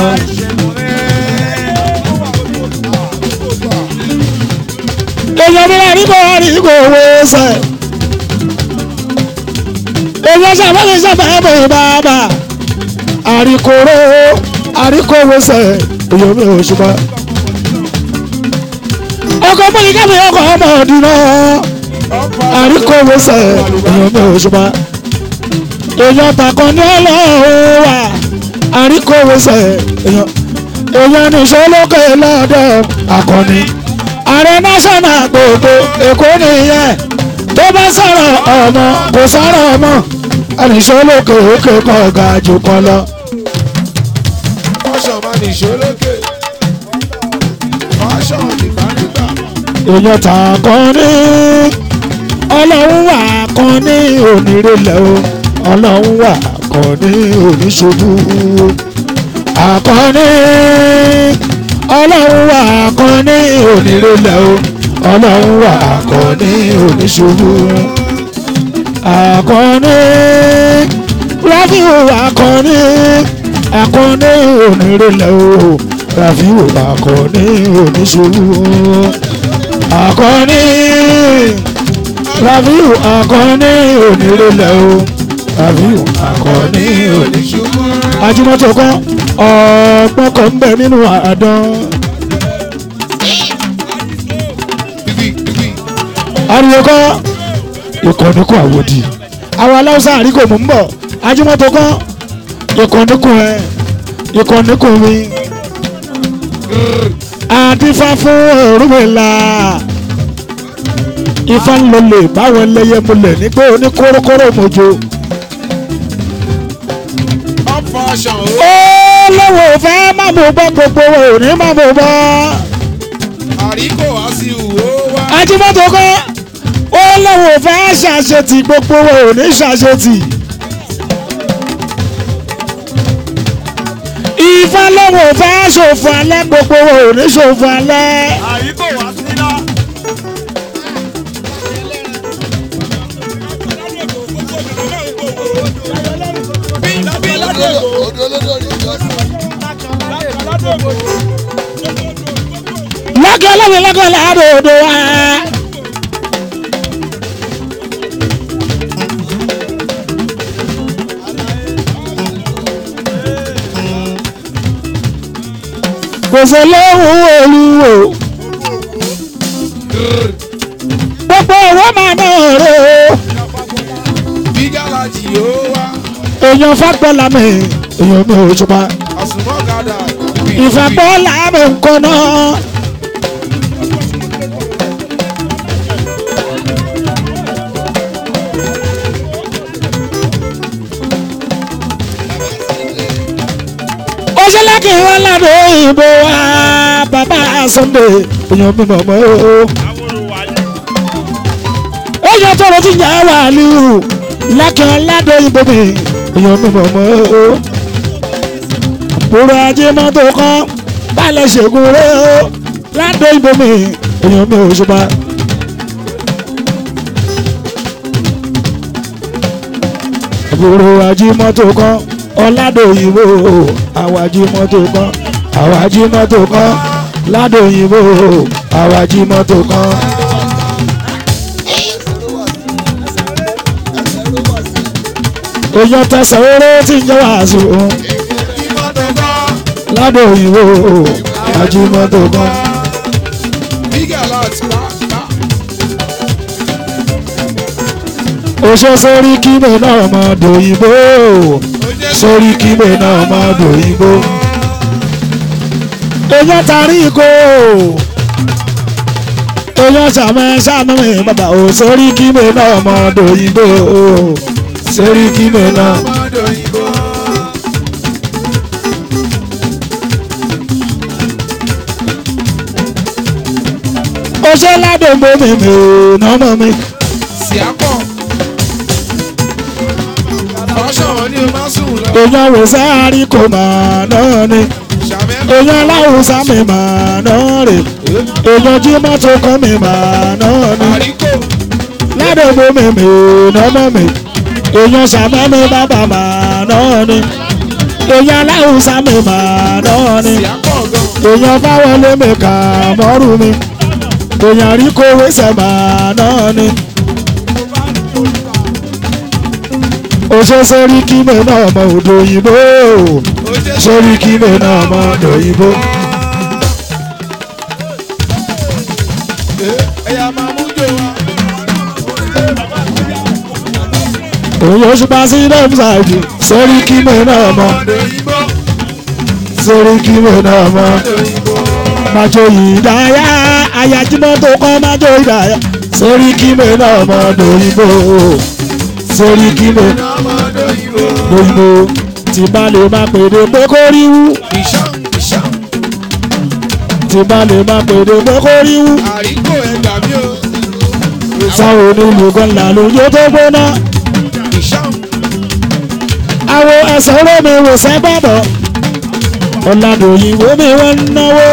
èèyàn mi láti kó wá ní kó owó sẹ̀. èèyàn ṣàbẹ̀lẹ̀ ṣàbẹ̀lẹ̀ bàbà àríkòrò àríkòwò sẹ̀ èèyàn mi ò ṣùgbọ́n. ọkọ̀ mọ́ni kámi ọkọ̀ ọmọ ọ̀dùnà àríkòwòsẹ̀ èèyàn mi ò ṣùgbọ́n èèyàn tàkàn ní ọlọ́run wà àríkòwòsẹ̀ èèyàn èèyàn nìṣó lókè lọ́dọ̀ àkànní ààrẹ náṣọ́nà gbogbo èkó nìyẹn tó bá sọ̀rọ̀ ọmọ kò sọ̀rọ̀ ọmọ ànìṣó lókè òkè kan ọ̀gá jù kan lọ. Fashion máa ní ìṣólókè. Fashion nìgbàdìgbà. èèyàn tàkàn ní ọlọ́run wà kan ní onírèlẹ̀ o ọlọ́run wà kan ní oníṣubú àkànní ọlọ́run wà kan ní onírèlẹ̀ o ọlọ́run wà kan ní oníṣubú àkànní ráfíù àkànní àkànní onírèlẹ̀ o ráfíù àkànní oníṣubú àkànní rafiu àkànní onírèlẹ̀ o rafiu àkànní oníṣubú. ajimoto kan ọ̀pọ̀ kan ń bẹ nínú àdán. Bíbí bíbí. ariwo kọ́ ìkànnì kún àwòdì àwọn aláwùsá àríkò mò ń bọ̀ ajimoto kan ìkànnì kún ẹ ìkànnì kún mi. àdìfá fún Ọ̀rúnmìlà ifá ń lọlẹ báwọn ẹlẹ́yẹ múlẹ̀ nígbà oní kórókóró mojo. Up fashion o. ó lọ́wọ́ fẹ́ má mo bọ́ gbogbo wo ò ní má mo bọ́. Àríkò wá sí ìwò wá. ajímọ́tò kọ́ ó lọ́wọ́ fẹ́ ṣàṣetì gbogbo wo ò ní ṣàṣetì. ifá lọ́wọ́ fẹ́ ṣòfò alẹ́ gbogbo wo ò ní ṣòfò alẹ́. àyíkò wá síná. lọ́kẹ́ ọlọ́run lọ́kẹ́ láàárọ̀ odò wa. kò sí lóhùn olúwo gbogbo ọ̀rọ̀ máa náà rè o Bí gàlájì yóò wá. èèyàn fagbọ́lá mi èèyàn mi ò ṣùpá Àsùnmọ́kadà. ìfagbọ́lá mi nǹkan náà. ó ṣe lẹ́kìn wọn ládùn òyìnbó wa bàbá Sunday èèyàn mi mọ̀ mọ́ o. ó yẹ tọrọ tí yà wà lù lẹ́kìn ládùn òyìnbó mi èèyàn mi mọ̀ mọ́ o. àbúrò ajé mọ́tò kan balẹ̀ ṣègùn rẹ̀ o ládùn òyìnbó mi èèyàn mi ò ṣùpá. àbúrò ajé mọ́tò kan ọ̀làdòyìnbó àwàjí mọ́tò kan àwàjí mọ́tò kan ládòyìnbó àwàjí mọ́tò kan. èèyàn tẹsán oró tí ń jẹ́ wàásù Ìmọ̀tò kan. ládòyìnbó àwàjí mọ́tò kan. Bí gàlájì wá. oṣó sórí kíbe náà mọ́ dòyìnbó sórí kíbe náà mọ́ dòyìnbó. èèyàn tarí ikó èèyàn sàmẹ sàmẹ bàbá ò sórí kíbe náà mọ́ dòyìnbó sórí kíbe náà. Ọmọdé òyìnbó. oṣó ládògbò mi mi ò nọ́mọ mi. Síápọ̀. Fashion wọn ni o máa sùn lọ. èèyàn wò sáárì kò mà náà ni Ṣàmẹ́kọ̀. èèyàn láwùsá mi mà náà rè èèyàn jí mọ́tò kan mi mà náà ni. Àríkò. ládògbò mi mi ò nọ́mọ mi èèyàn sàmẹ́ mi bàbá mà náà ni èèyàn láwùsá mi mà náà ni Síápọ̀ gan. èèyàn fáwọlé mi kà mọ́rù mi èèyàn rí kówé sẹ̀mà náà ni. oṣó sórí kí mi náà mọ òdò òyìnbó Ó jẹ́ sórí kí mi náà mọ òdò òyìnbó. ẹ̀yà máa mú jò wá. òun yóò ṣùpá sí lẹ́mùsáìdì sórí kí mi náà mọ́ ọ̀dọ̀ òyìnbó sórí kí mi náà mọ́ ọ̀dọ̀ òyìnbó. májò ìdáyà ayájúmọ́ tó kọ́ májò ìdáyà sórí kí mi náà mọ́ lóyìnbó sórí kí mi ọmọ ọ̀dọ̀ òyìnbó. lóyìnbó tí bá lè má pèdè pé kó rí wú ìṣàn ìṣàn tí bá lè má pèdè pé kó rí wú àríkò ẹgbàá mi ò. sáwọn onílù kan là lójó tó gbóná ìṣàn àwọn ẹsẹ̀ olómi wò sẹ́gbàbọ̀ ọ̀làdòyìnbó mi wọ́n ń náwó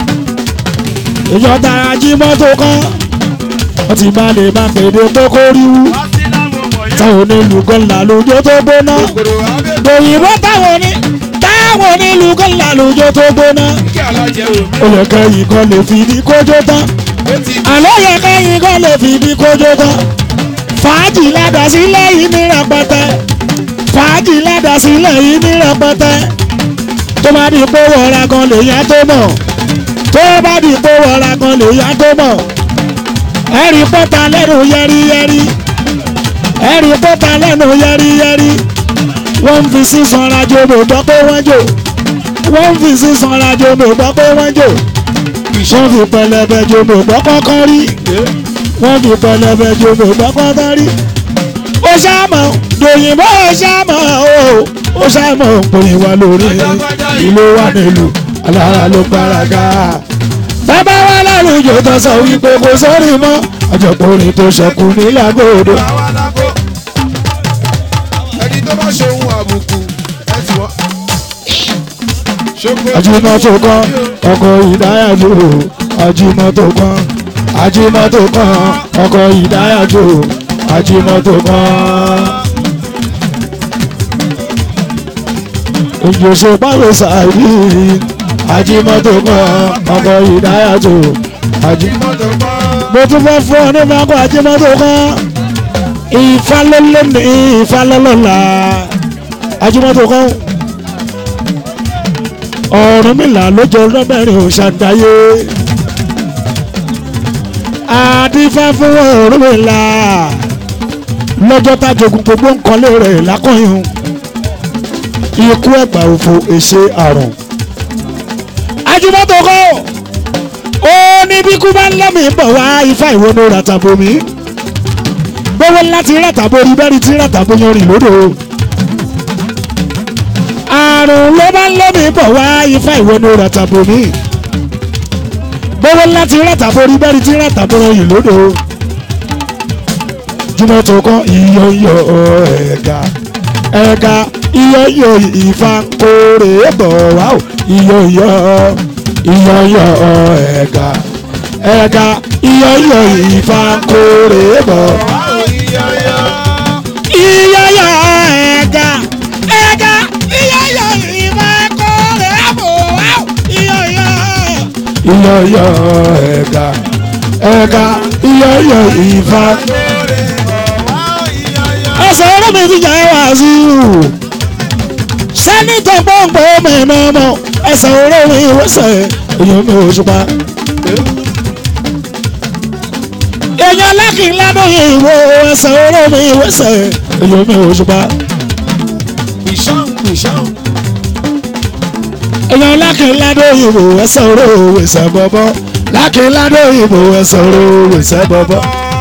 ìjọba ajímọ́ tó kán wọ́n ti bá lè má pèdè pé kó rí wú táwọn onílù kan là lójó tó gbóná kòrò abẹ́ òyìnbó táwọn oní táwọn onílù kan là lójó tó gbóná kí alájẹ wò mí. ó yẹ kẹ́yìn kan lè fi ní kójó tán ó ti àlọ́ yẹ kẹ́yìn kan lè fi ní kójó tán fàájì ládàá sílẹ̀ yìí ní rẹpẹtẹ fàájì ládàá sílẹ̀ yìí ní rẹpẹtẹ tó bá di pé wọ̀ra kan lè yá tó mọ̀ tó bá di pé wọ̀ra kan lè yá tó mọ̀ ẹ̀rí pọ́ta lẹ́nu yẹ́rìyẹ́rì ẹ̀rí pọ́ta lẹ́nu yẹ́rìyẹ́rì wọ́n ń fi sísan rajo mo gbọ́ pé wọ́n jò wọ́n ń fi sísan rajo mo gbọ́ pé wọ́n jò wọ́n fi pẹlẹbẹ jo mo gbọ́ kọ́kọ́ rí wọ́n fi pẹlẹbẹ jo mo gbọ́ kọ́kọ́ rí ó ṣàmọ̀ dòyìnbó ó ṣàmọ̀ o ó ṣàmọ̀ pé wà lórí ìlú wà nílùú alára ló gbáraga bàbá wa lálùjọ tó sọ wípé kò sórí mọ́ àjọpọ̀rin tó ṣẹkù nílàgòdò àwa lágbo. ẹni tó bá ṣe ohun àbùkù ẹ ti wọ́n. ṣoko ajímọ́tò kan ọkọ̀ ìdáyàjò ajímọ́tò kan ajímọ́tò kan ọkọ̀ ìdáyàjò ajímọ́tò kan. òjòṣe pàrọ̀ sàárì ajímọ́tò kan ọkọ̀ ìdáyàjò ajímọ́tò mọ́tò pọ́n. mo tún fẹ́ fún ọ ní mako ajímọ́tò kan ìfalọ́lẹ́ ní ìfalọ́lọ́la ajímọ́tò kan Ọ̀rúnmìlà lójó lọ́mẹ́rin òṣàdáyé àdífá fún Ọ̀rúnmìlà lọ́jọ́ tájogun gbogbo nǹkan lé rẹ̀ lákọ̀yún ikú ẹ̀gbà òfò èṣe àrùn ajímọ́tò kan ó ní bí kú bá ń lọ́mì bọ̀ wá ifá ìwọ́nú ràtàbọ̀mí gbówó láti ràtàbọ̀ orí bẹ́ẹ̀rì tí ràtàbọ̀ yan rìn lódò àrùn ló bá ń lọ́mì bọ̀ wá ifá ìwọ́nú ràtàbọ̀mí gbówó láti ràtàbọ̀ orí bẹ́ẹ̀rì tí ràtàbọ̀ yan rìn lódò jùmọ̀ tó kọ́ iyọ̀yọ̀ ẹ̀ga ẹ̀ga iyọ̀yọ̀ ifá kórè bọ̀ wá o iyọ̀yọ̀ iyọ̀yọ̀ ẹ̀ga ẹ̀ga iyọ̀yọ̀ ifá kórè bọ̀ iyọ̀yọ̀ ẹ̀ga ẹ̀ga iyọ̀yọ̀ ifá kórè bọ̀ wá o iyọ̀yọ̀ iyọ̀yọ̀ ẹ̀ga ẹ̀ga iyọ̀yọ̀ ifá ẹsẹ̀ ọ̀rọ̀ mi ti jẹ́ wá sí i sẹ́nitọ̀ pọ́ǹpọ́ mi náà mọ̀ ẹsẹ̀ ọ̀rọ̀ mi wẹ́sẹ̀ èèyàn mi ò ṣùpá. èèyàn lákì ládùn ìwò ẹsẹ̀ ọ̀rọ̀ mi wẹ́sẹ̀ èèyàn mi ò ṣùpá. ìṣàn ìṣàn èèyàn lákì ládùn ìwò ẹsẹ̀ ọ̀rọ̀ wẹ̀sẹ̀ bọ̀bọ̀ lákì ládùn ìwò ẹsẹ̀ ọ̀rọ̀ wẹ̀sẹ̀ bọ̀bọ̀.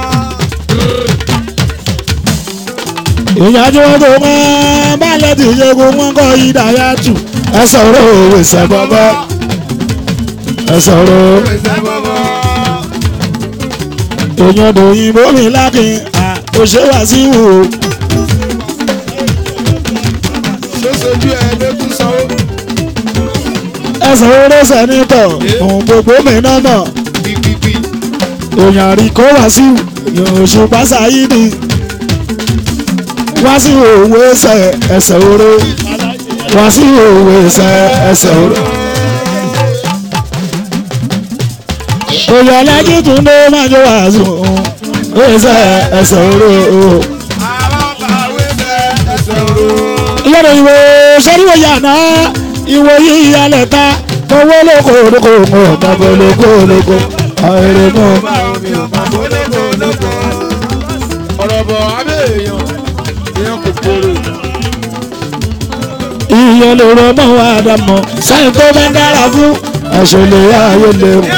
èèyàn tí wọ́n tó mọ́ balẹ̀ tí ìṣègùn wọn kọ́ ìdáyà tù ẹsẹ̀ ọ̀rọ̀ wẹ̀sẹ̀ bọ̀bọ̀ ẹsẹ̀ ọ̀rọ̀ ẹsẹ̀ bọ́bọ́. èèyàn dòyìnbó mi lákin òṣèwà sí wò ó. ṣó sojú ẹ lókun sanwó. ẹsẹ̀ oró sẹ́nitọ̀ òun gbogbo mi náà mọ̀ pípípí èèyàn àríkó wá sí èèyàn òṣùpá sáyídì wá sí òwe ẹsẹ̀ ẹsẹ̀ oró wá sí òwe ẹsẹ̀ ẹsẹ̀ oró. èèyàn lẹ́jì tún ló máa jọ wá sí òun ẹsẹ̀ ẹsẹ̀ oró. àwọn bàwé bẹ ẹsẹ̀ oró. ìyára ìwé sẹ́ríwò yàrá ìwò yìí alẹ̀ ta owó lóko lóko ọ̀gbọ̀n lóko lóko àìrè mọ́ ọ̀rọ̀ bọ̀ abẹ́ èèyàn èèyàn kò kóró. ìyẹn ló rọ mọ́ wa dàmọ́ sẹ́yìn tó bá dára fún àṣẹlẹ̀ ayé lè mú.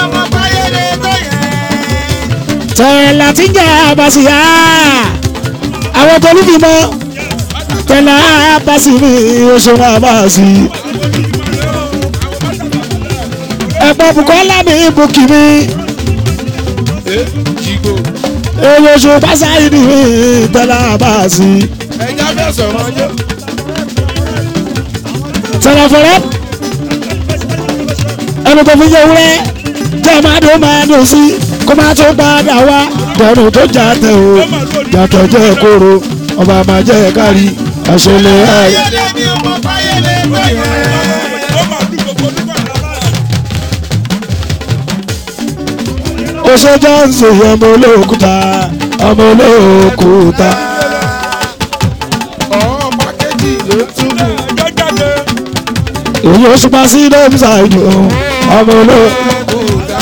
tẹ̀lẹ̀ láti jẹ́ àbàṣìyá àwọn tó níbi mọ́ tẹ̀lẹ̀ àbàṣì ní oṣù àbàṣì. ẹ̀pọ̀ Bùkọ́lá mi bùkì mi ẹ jígo èyí oṣù pàṣáìdì mi tẹ̀lẹ̀ àbàṣì. ẹja fẹ́ sọ̀rọ̀ ọjọ́. tẹ̀lẹ̀ fẹ́rẹ́ ẹni tó fi yẹ wúrẹ́ jẹ́ máa dùn máa dùn sí kó máa tó padà wá dẹnu tó jà tẹ o yàtọ̀ jẹ́ kóró ọba máa jẹ́ kárí àṣẹlẹ̀ ayé. oṣù johnson ọmọ olóòkúta ọmọ olóòkúta ọ̀ọ́ pákéjì ló túbú. èyí oṣù pa sí dọ́mùsà ìdò ọmọ olóòkúta.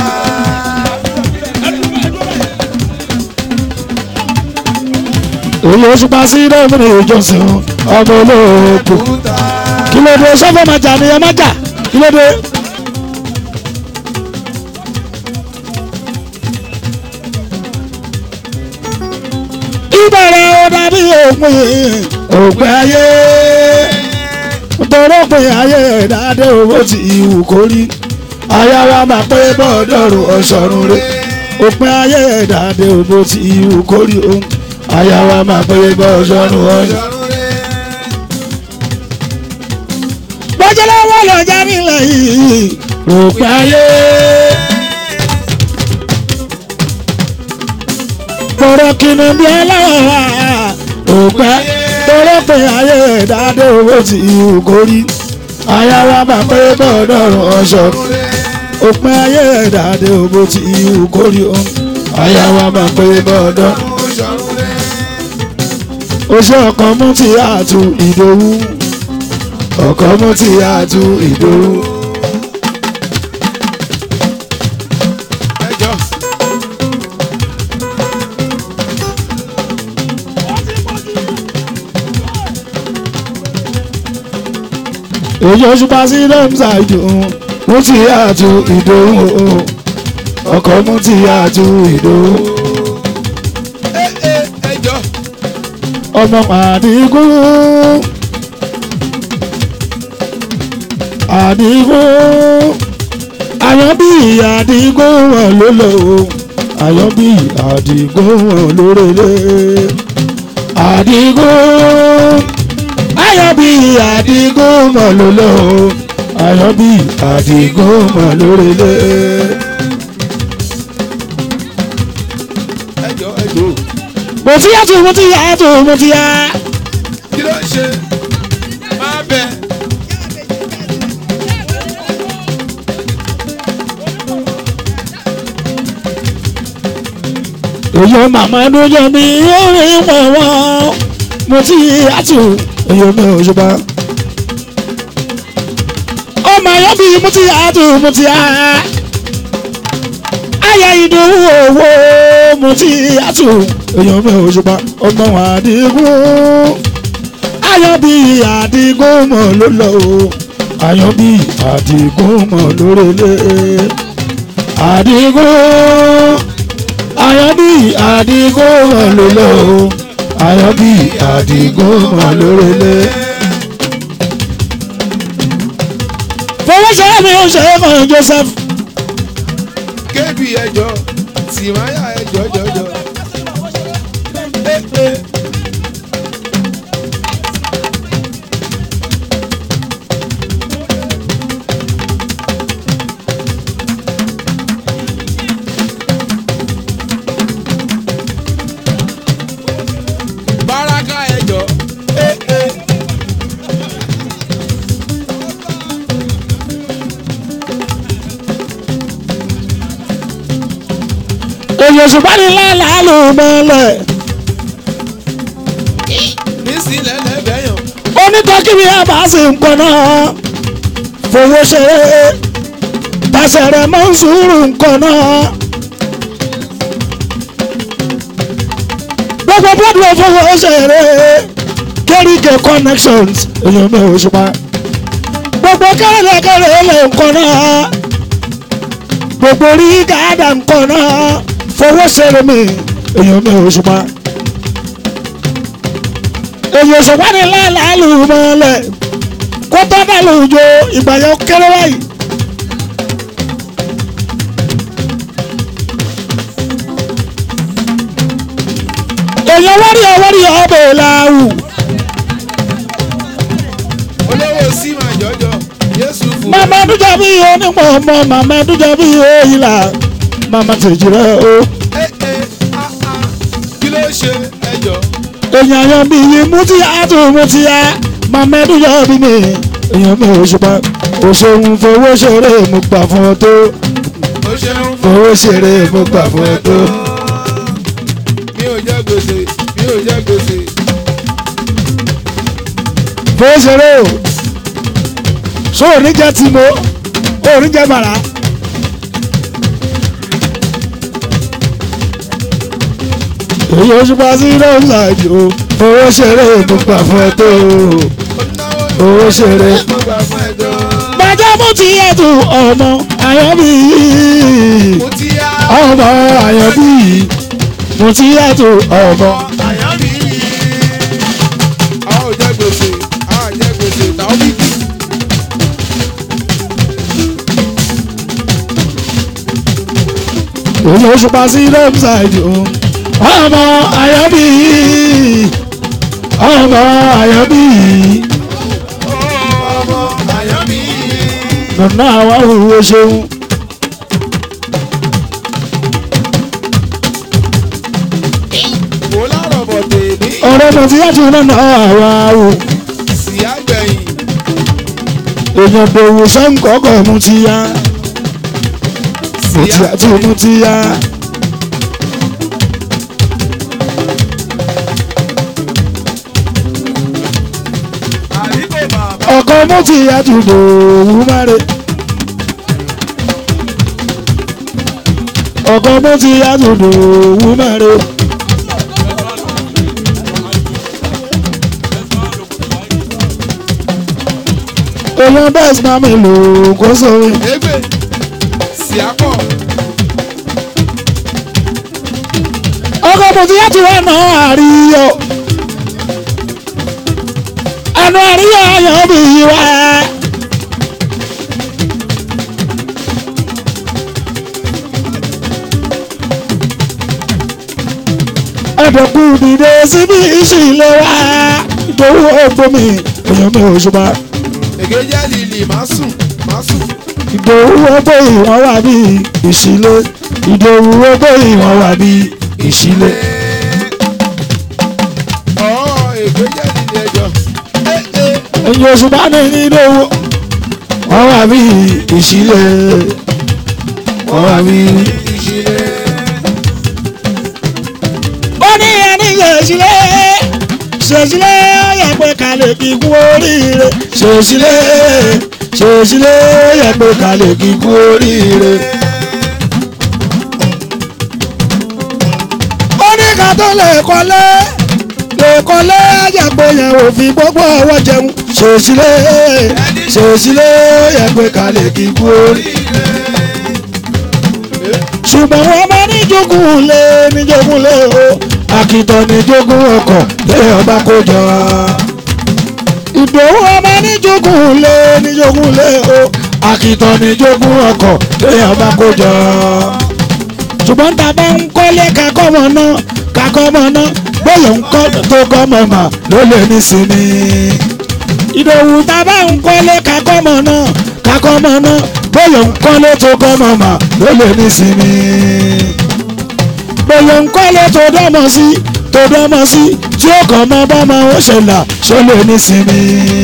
èyí oṣù pa sí dọ́mùsà ìjọsìn ọmọ olóòkú. kí ló dé sọ́fọ̀ máa jà ní ẹ má jà kí ló dé. ìbẹ̀rẹ̀ ó dàbí òpin òpin ayé tọrọ pé ayé ìdádé owó ti ìwù kórí aya wa máa pé bọ́ọ̀dọ̀rùn ọ̀ṣọ́run rẹ̀ òpin ayé ìdádé owó ti ìwù kórí ohun aya wa máa pé bọ́ọ̀dọ̀rùn ọ̀ṣọ́run. bọ́jọ́ lọ́wọ́ lọ́jà nílẹ̀ yìí òpin ayé. tọrọ kìnnì bí ẹlẹ́wọ̀n wá òpẹ́ tọrọ pé ayé ìdádé owó ti ìhù kórí aya wa máa pé bọ́ọ̀dọ̀rùn ọ̀ṣọ́ òpin ayé ìdádé owó ti ìhù kórí ohun aya wa máa pé bọ́ọ̀dọ̀ oṣù ọkàn mú ti àtú ìdòwú ọkàn mú ti àtú ìdòwú. ẹjọ́ èyí oṣù pa sí lọ́mùsà ìdòwú mú ti àtú ìdòwú ọkàn mú ti àtú ìdòwú. ẹ ẹ ẹjọ́ ọmọ àdìgún àdìgún àyànbí àdìgún wọn ló lò ó àyànbí àdìgún wọn ló rẹlẹ àdìgún àyànbí àdìgún wọn ló lò ó àyànbí àdìgún wọn ló rẹlẹ. ẹjọ́ ẹjọ́ mo ti yá tó mo ti yá tó mo ti yá. kí ló ń ṣe máa bẹ èyí màmá lójó mi orin wọ̀wọ́ mo ti àtù èyí mi ò ṣùgbọ́. ọmọ ayọ́ bí mo ti àtù mo ti à. ayé ìdòwú owó mo ti àtù èyí mi ò ṣùgbọ́. ọmọ àdìgún ayọ̀ bí àdìgún mọ̀ ló lọ o ayọ̀ bí àdìgún mọ̀ lórèlé àdìgún àyànbí àdìgún wọn ló lọ o àyànbí àdìgún wọn lórèlé. fọwọ́sọ̀rọ̀ mi ò ṣe é kan Joseph kébì ẹjọ́ tìmáyà ẹjọ́ jọjọ. ẹ ẹ báraka ẹjọ́ ẹ ẹ èyí ṣùgbọ́n ní lálàá ló mọ́lẹ̀ nísìnyí lẹ́lẹ́bẹ̀ẹ́yàn onítọ́kìrì àbá sì ń pọ̀ náà fowó ṣeré tàṣẹ̀rẹ̀ mọ́ ń sùúrù nǹkan náà gbogbo bọ́ọ̀dù fowó ṣeré kéríkè connections èèyàn mi ò ṣùpá gbogbo kẹ́rẹ́lẹ́kẹ́rẹ́ lè nǹkan náà gbogbo rí gàdá nǹkan náà fowó ṣeré mi èèyàn mi ò ṣùpá èèyàn ṣùpá ní láàlú mọ́lẹ̀ kó tó dá lóòjó ìgbà yẹn kéré báyìí. èèyàn wárí ọwárí ọbẹ̀ làwù olówó sí máa jọjọ yéṣu fún màmá dújà bí onímọ̀ ọmọ màmá dújà bí òyìnlá màmá tèjì rẹ o ẹ ẹ á á kí ló ṣe ẹjọ èèyàn yan bí yìí mú tí a tó mú tí a màmá dújà bí mi èèyàn mi ò ṣùpá o ṣeun fowó ṣeré mo gbà fún ọ tó ó ṣeun fún fowó ṣeré mo gbà fún ọ tó. mi ò jẹ gbèsè mi ò jẹ gbèsè fowó ṣeré o so oníjẹ tí mo oníjẹ bàrà. èyí oṣù pa sí rọ́ọ̀sàdì o fowó ṣeré mo gbà fún ẹ tó ó náwó Owó ṣeré. mo gbà fún ẹjọ bàjẹ́ mú ti ẹ̀tù ọmọ àyànbí mo ti yá ọmọ àyànbí mú ti ẹ̀tù ọmọ. àyàn mi a ò jẹ gbèsè a ò jẹ gbèsè táwọn bí kì èyí oṣù pa sí rọ́ọ̀sàdì o ọmọ àyànbí ọmọ àyànbí ọmọ àyàn mi nana àwa òwò ṣeun. wò lárọ̀ bọ̀ tèmi ọ̀rẹ́ mo ti yàtọ̀ nana àwa o sì àgbẹ̀yìn èèyàn bòwò sẹ́ńkọ́kọ́ mu ti yá mo ti yàtọ̀ mu ti yá. àdìgbò bàbá ọkọ mo ti yàtọ̀ bòwò máre. ọkọ mo ti yàtọ̀ bòwò máre. èèyàn bẹ́ẹ̀ sì máa mi lò ó kó sórí. égbè sì àpọ̀ ọkọ mo ti yàtọ̀ wà náà àríyọ. ẹnu àríyọ ayọ̀ bí wá. ẹ̀dọ̀kú dìde síbi ìṣìlẹ̀ wá. ìdòwú ọgbọ́mi èèyàn mi ò ṣùgbọ́n. èké jẹ́ lìlì má sùn má sùn ìdòwú ọgbọ́ ìwọ̀n wà bí ìṣìlẹ̀. ìdòwú ọgbọ́ ìwọ̀n wà bí ìṣìlẹ̀. ọ̀ èké jẹ́ lìlì ẹjọ́ ẹ ẹ ẹ̀yin oṣù bá ní nínú owó wọ́n wà bí ìṣílẹ̀ wọ́n wà bí. ìṣìlẹ̀ ó ní ẹni ṣèṣílẹ̀ ṣèṣílẹ̀ yẹ pé kálẹ̀ kí kú oríire ṣèṣílẹ̀ ṣèṣílẹ̀ yẹ pé kálẹ̀ kí kú oríire. ó ní ká tó lè kọ́lé lè kọ́lé àjàgbé yẹn ò fi gbogbo ọwọ́ jẹun ṣèṣílẹ̀ ṣèṣílẹ̀ yẹ pé kálẹ̀ kí kú oríire ṣùgbọ́n wọ́n bá ní jogún lé ní jogún lé o àkìtàn ní jogún ọkọ̀ lé ọba kó jọ. ìdòwú ọba ní jogún lé ní jogún lé o àkìtàn ní jogún ọkọ̀ lé ọba kó jọ. ṣùgbọ́n tá a bá ń kọ́lé kakọ́mọ náà kakọ́mọ náà bóyá ń kọ́ tó kọ́mọ mà ló lè ní sinmi. ìdòwú tá a bá ń kọ́lé kakọ́mọ náà kakọ́mọ náà bóyá ń kọ́lé tó kọ́mọ mà ló lè ní sinmi bóyá ń kọ́lé tó dọ́mọ sí tó dọ́mọ sí tí ó kàn mọ́ bọ́mọ ó ṣẹlẹ̀ ṣó lè ní sinmi.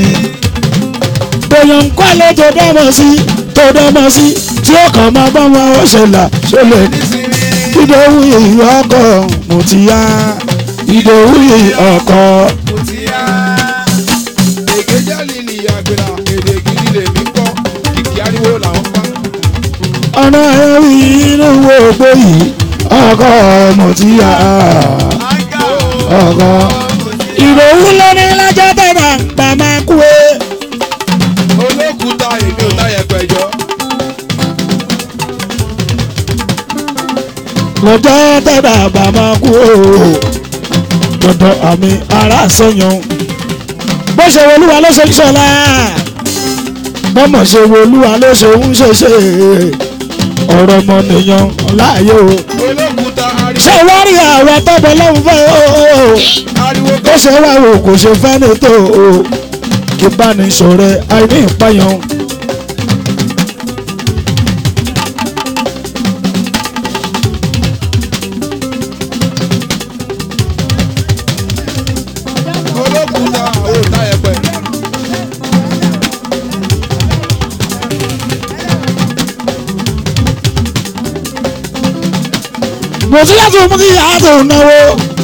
bóyá ń kọ́lé tó dọ́mọ sí tó dọ́mọ sí tí ó kàn mọ́ bọ́mọ ó ṣẹlẹ̀ ṣó lè ní sinmi. ìdòwú yìí ọkọ mo ti yá ìdòwú yìí ọkọ. mo ti yá èké jẹ́ lìlì àgbèrà èdè gidi lèmi kọ́ kìkì ariwo làwọn pa ọ̀nà ẹ̀rí inú wo gbé yìí ọkọ mo ti yá. ó ọ̀gọ́ ìròhùn lórí lájọ́ tẹ̀dá gbà máa kú e. olókùúta èmi ò táyà pẹ̀jọ́. lọ́jọ́ tẹ̀dá gbà máa kú o. dandan àmì ara sọ̀yàn. bó ṣe wo olúwa ló ṣe ń ṣọlá. bọ́mọ̀ ṣe wo olúwa ló ṣe ń ṣeṣe. ọ̀rọ̀ ọmọnìyàn láàyè o. olókùúta ṣé ariwo wọ́n rí àwọn tọ́bọ̀ lọ́hùn fẹ́ o. ariwo ó ṣe wá o kò ṣe fẹ́ ní tó o. ìbánisọ̀rẹ́ àìní ìpayàn. olókùúta ò táyà pẹ̀. mo ti láti mú kí àtò náwó.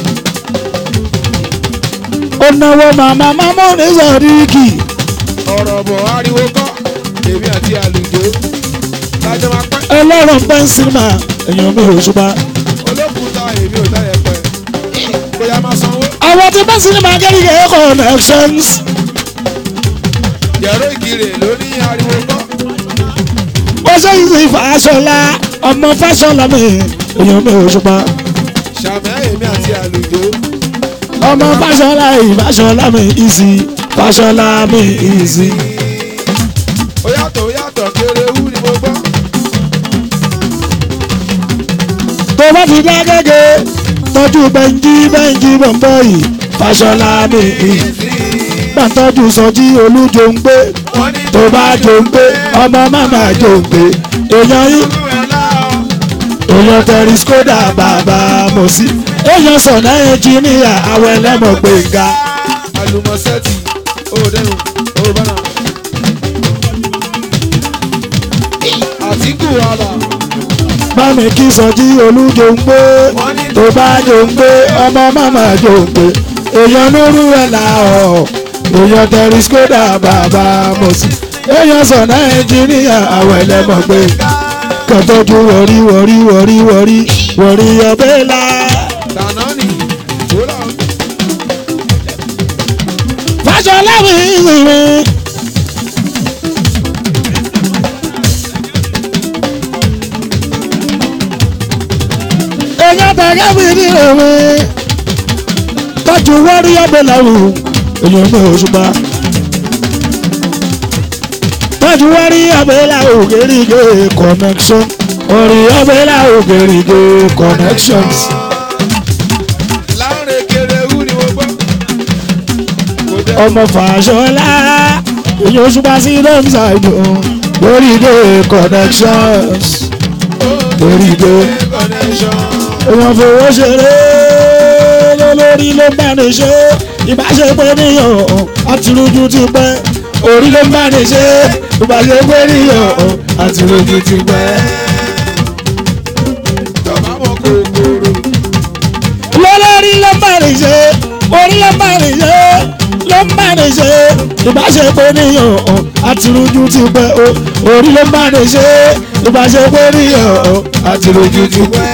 ó náwó màmá mámú ní sọ̀ríkì. ọ̀rọ̀ bọ̀ ariwo kọ́ èmi àti àlùjọ lájọ máa pẹ́. ẹlọ́run pẹ́ńsìmà èèyàn mi ò ṣùgbọ́n. olókùúta èmi ò táyà pẹ̀. bóyá máa sanwó. àwọn tí pẹ́ńsìmà kẹ́rìkẹ́ connections. yẹ̀rọ ìkirè ló ní ariwo kọ́. ó ṣe ìsìn fàṣọlá ọmọ fàṣọlá mi èèyàn mi ò ṣùgbọ́n. sàmẹ́ èmi àti àlùjọ. ọmọ fàṣọlá ìfàṣọlá mi ìsì fàṣọlá mi ìsì. ó yàtọ̀ ó yàtọ̀ kéré wú ni mo gbọ́. tó bá fi dá gẹ́gẹ́ tọ́jú bẹ́ńjí bẹ́ńjí bọ̀m̀bọ̀ yìí fàṣọlá mi ìsì. gbàtọ́jú sọjí olújo ń gbé wọ́n ní tó bá jò ń gbé ọmọ màmá jò ń gbé èèyàn yìí ìlú ẹ̀ láọ̀. èèyàn tẹ̀rí skoda bàbá mọ̀sí èèyàn sọ̀nà ẹnjìníà àwọn ẹlẹ́mọ̀ gbẹ̀ngà àlùmọ̀sẹ́tì ó dẹnu ó bánà. àtìkù àlà bámi kí sọjí olújo ń gbé tó bá jò ń gbé ọmọ màmá jò ń gbé èèyàn nírú ẹ̀ là ọ̀ èèyàn tẹ̀rí skoda bàbá mọ̀sí èèyàn sọ̀nà ẹnjìníà àwọn ẹlẹ́mọ̀ gbẹ̀ngà kọ́tọ́jú wọ̀rí wọ̀rí wọ̀rí wọ̀rí wọ̀rí ọbẹ̀ la. dáná nì ó là ń Fáṣọlá mi ìsinmi. èèyàn tẹ̀gẹ́ mi ní èwe. tọ́jú wọ́rí ọbẹ̀ làwù èèyàn mi ò ṣùgbọ́n. tọ́jú wọ́rí ọbẹ̀ làwù gèrègè connection. orí ọbẹ̀ làwù gèrègè connections. láǹrẹ̀ kéré wú ni mo gbọ́. kò dẹ́ ọmọ Fàṣọlá èyí oṣù bá sí lọ́mùsà ìdùn lórí ilé connections lórí ilé connection. èèyàn fowó ṣeré lórí ló bá ní ṣe ìbáṣepọ̀ níyàn àti lójú ti pẹ́ orí ló bá ní ṣe ìbáṣepọ̀ níyàn àti lójú ti pẹ́. tọ́ba mọ kòkòrò. lọ́lọ́rí ló bá ní ṣe orí ló bá ní ṣe ló bá ní ṣe ìbáṣepọ̀ níyàn àti lójú ti pẹ́ o orí ló bá ní ṣe ìbáṣepọ̀ níyàn àti lójú ti pẹ́.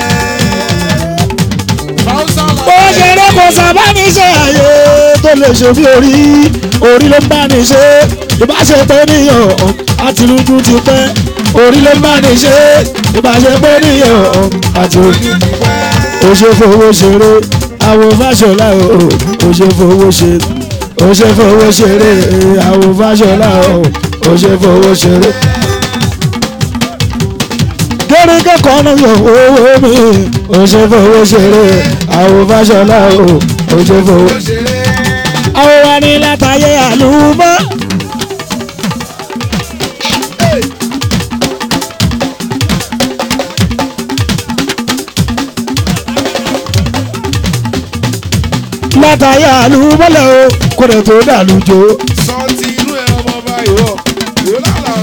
fáwùsà bó ṣe rẹ kò sábà ní ṣe àyè tó lè ṣe bí orí orí ló bá ní ṣe ìbáṣepọ̀ níyàn àti lójú ti pẹ́ orí ló bá ní ṣe ìbáṣepọ̀ níyàn àti lójú ti pẹ́ ó ṣe fowó ṣeré àwọn Fáṣọlá o ó ṣe fowó ṣe ó ṣe fowó ṣeré àwọn Fáṣọlá o ó ṣe fowó ṣeré. kéréké kan náà yọ owó mi ó ṣe fowó ṣeré àwọn Fáṣọlá o ó ṣe fowó. ṣeré. àwọn wa ní látàyè àlùmọ́. látàyè àlùmọ́lẹ̀ o kò dẹ̀ tó dàlújò. sọ ti inú ẹ ọmọ ọba ìwọ ìwọ làlà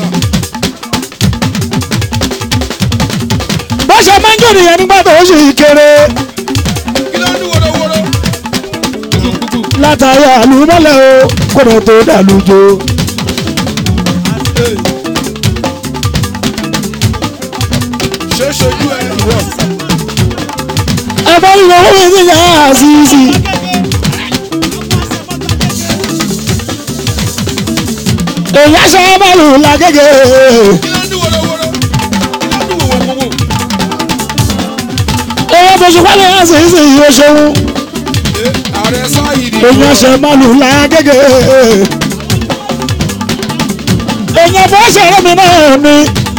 bó ṣe máa ń jò nìyẹn nígbà tó ṣì kéré. kí ló ń dún wọ́rọ́wọ́rọ́. kùtùkùtù. látàyè àlùmọ́lẹ̀ o kò dẹ̀ tó dàlújò. ṣé ṣojú ẹ ìwọ. ẹ bá ń lọ owó mi sí yàrá àṣìṣì èèyàn ṣe bọ́ọ̀lù làgègè kí ló ń dún wọ́rọ́wọ́rọ́ kí ló ń dún wọ́wọ́wọ́. èèyàn bóṣù pálí ẹ̀sìn ìsìn yìí ó ṣeun ààrẹ sáyidì èèyàn ṣe bọ́ọ̀lù làgègè èèyàn bó ṣe eré mi náà ni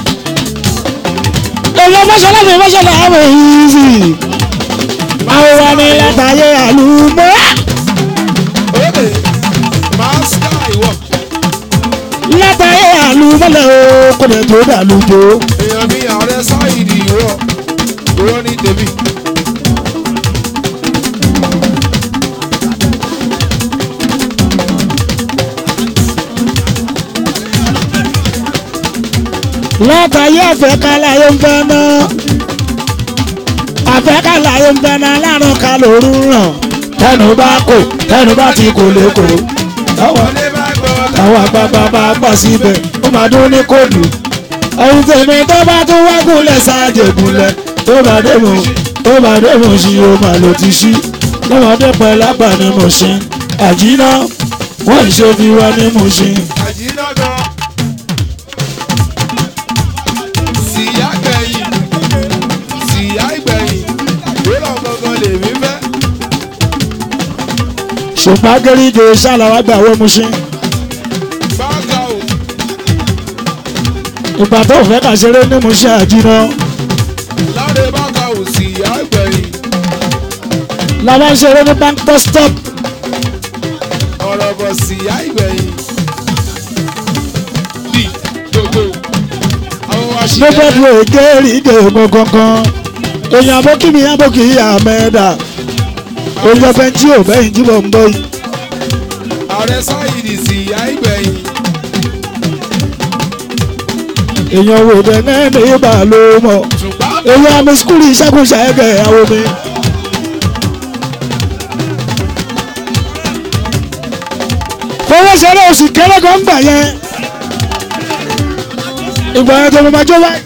èèyàn bó ṣe lẹ́nu ìbáṣẹ́ làwọn ìsì àwọn wa ní látàyè àlùmọ́ òde máṣíkà ìwọ látàyè àlùmọ́lẹ̀ o kò lè tó dàlùjọ. èèyàn mi ààrẹ sáyidì ìwọ ìwọ ní tèmi. látàyè àfẹ́kálàyé ń fẹ́ náà àfẹ́kálàyé ń fẹ́ náà lárùn ká lóru ràn tẹnu bá kò tẹnu bá ti kò lè kò táwọn wọlé bá gbọ́ táwọn àgbààgbà bá gbà síbẹ̀ ó máa dún ní kóòdù ẹ̀yin tèmi tó bá tún wá gúnlẹ̀ sáàjè gúnlẹ̀ tó bá dé mò tó bá dé mò sí o mà ló ti ṣí lọ́mọdé pẹ́ lápá ni mo ṣe àjínà wọ́n ìṣe fi wá ní mo ṣe. àjínàgàn síyá gbẹ̀yìn síyá ìgbẹ̀yìn ìwúrọ̀ gangan lèmi fẹ́. ṣùgbọ́n gẹ́rígẹ́ ṣàlàwà gbà wọ́n mu ṣe. báńkà ò ìgbà tó fẹ́ kà ṣeré ní mo ṣe àjínà láre báńkà ò síyá ìgbẹ̀yìn la máa ń ṣeré ní bank bus stop ọ̀rọ̀ bọ̀ síyá ìgbẹ̀yìn. bí gbogbo àwọn wa ṣì ní bẹ́ẹ̀dù gẹ́rígẹ́ mo gangan èèyàn abókìmí abókì àmẹ́dà èèyàn bẹ́ńtì ò bẹ́yìn jíbọ̀ ń bọ́ yìí. ààrẹ sáyidì síyá ìgbẹ̀yìn. èèyàn wò dé náà ní ibà ló mọ̀ ṣùgbọ́n èèyàn àmì skúlì ìṣàkóso ẹ̀gẹ̀ àwọn mi. fọwọ́ ṣeré oṣù kẹrẹ́ kan gbà yẹn ìgbà yẹn tó mo máa jó wáyé.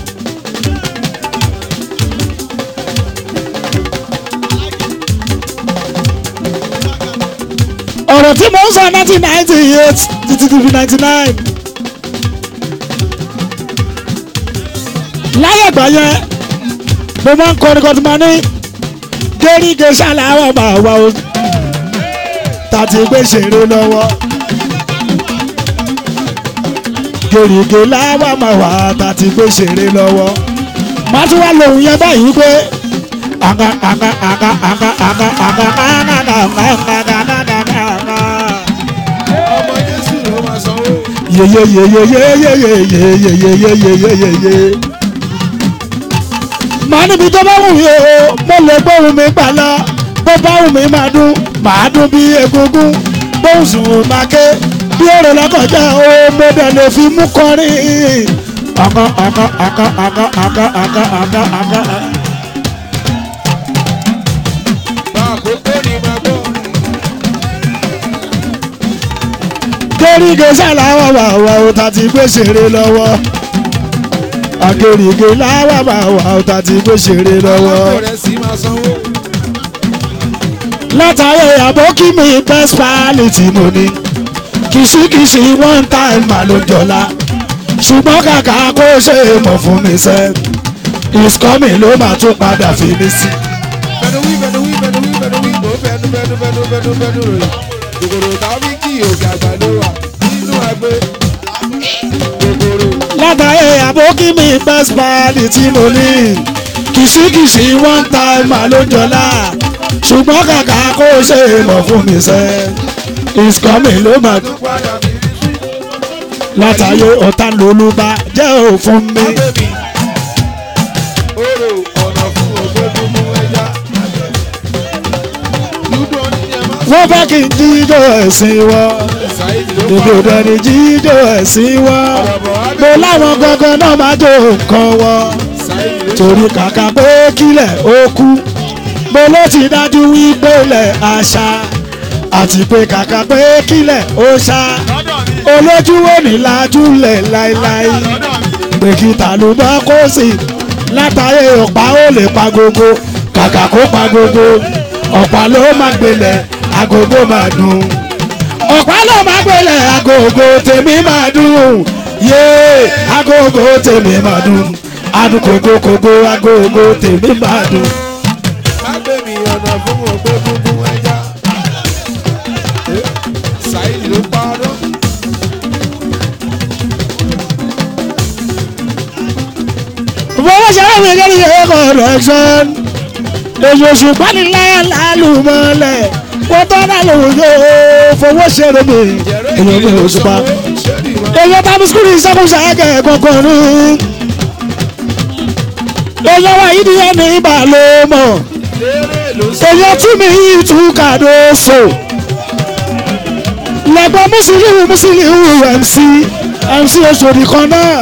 ọ̀rọ̀ tí mo ń sọ nineteen ninety eight títí di ninety nine. láyé ìgbà yẹn mo máa ń kọrin kan tí mo ní gẹ́rígẹ́ ṣàlàyé máa wá o tàti gbé ṣeré lọ́wọ́ gẹ́rígẹ́ láwà máa wá tàti gbé ṣeré lọ́wọ́ má tún wá lòun yẹn báyìí pé àga àga àga àga àga àga àga àga àga àga àga ọmọ jésù ló máa sanwó. yeyeyeyeyeyeyeyeyeyeyeyeyeye. màá níbi tó bá wù mí o mo lè gbóhùn mi gbà lọ bó bá wù mí máa dún màá dún bí egungun bóhùn sùn máa ké bí èrò lọ́kọ̀já o mo dẹ̀ lè fi mú kọrin. àga àga àga àga àga àga àga àga. bá àkókò ní máa gbọ́. gẹ́rígẹ́ sàláwà wà wà ó ta ti gbé ṣeré lọ́wọ́ agẹ́rígẹ́ láwà wà wà ó ta ti gbé ṣeré lọ́wọ́ alákò rẹ̀ sì máa sanwó. látàrí àbókí mi best pali tí mo ní kìsìkìsì one time mà ló jọlá ṣùgbọ́n kàkà kó ṣe é mọ̀ fún mi sẹ́ is coming ló máa tún padà fi mí sí. bẹ̀rù wí bẹ̀rù wí bẹ̀rù wí bẹ̀rù wí bò bẹ̀rù bẹ̀rù bẹ̀rù bẹ̀rù bẹ̀rù rẹ̀. kòkòrò tàbí kí òkè àgbàdo wà nínú ẹgbẹ́. kòkòrò látàrí àbókí mi best pali tí mo ní kìsìkìsì one time mà ló jọlá ṣùgbọ́n kàkà kó ṣe é mọ̀ fún mi sẹ́ is coming ló máa tó padà bí látàrí ọ̀tá lolúba jẹ́ òfun mi. abẹ́bí. orò ọ̀nà fún ògbógun mú ẹja. dúdú oníyẹn máa wọ́n fẹ́ kí n jíjó ẹ̀sìn wọ́ ṣàìdì ló èdè pa òdẹni jíjó ẹ̀sìn wọ́ mo láwọn gangan náà máa jó nǹkan wọ́ ṣàìdì ló torí kàkà pé kílẹ̀ ó kú mo ló ti dájú wípé ilẹ̀ àṣà àti pé kàkà pé kílẹ̀ ó ṣá olójú wo ní lajúlẹ̀ láéláé pé kí tàlùbọ́ kó sì látàrí ọ̀pá ó lè pa gbogbo kàkà kó pa gbogbo ọ̀pá ló máa gbélẹ̀ agogo máa dùn ọ̀pá ló máa gbélé agogo tèmi máa dùn yé agogo tèmi máa dùn adùn kògókògó agogo tèmi máa dùn. má gbé mi ọ̀nà fún ògbó gúngún ẹja. Saheed ló parọ́. fọwọ́ sẹ́wọ́n mi lórí ẹ̀kọ́ correction èyí oṣù pánilá lálùmọ́lẹ̀ kó tó náà lòun yóò fowó ṣeré mi èyí mi oṣù pa èyí tábí skul ìṣàkóso ẹ̀kẹ́ kọ̀ọ̀kan ní èyí wa yìí ni ẹni ìbà ló mọ̀ èyí tún mi yìí tún kàdó so lẹ́gbọ́n mùsùlùmí mùsùlùmí mc mc oṣòdì kan náà.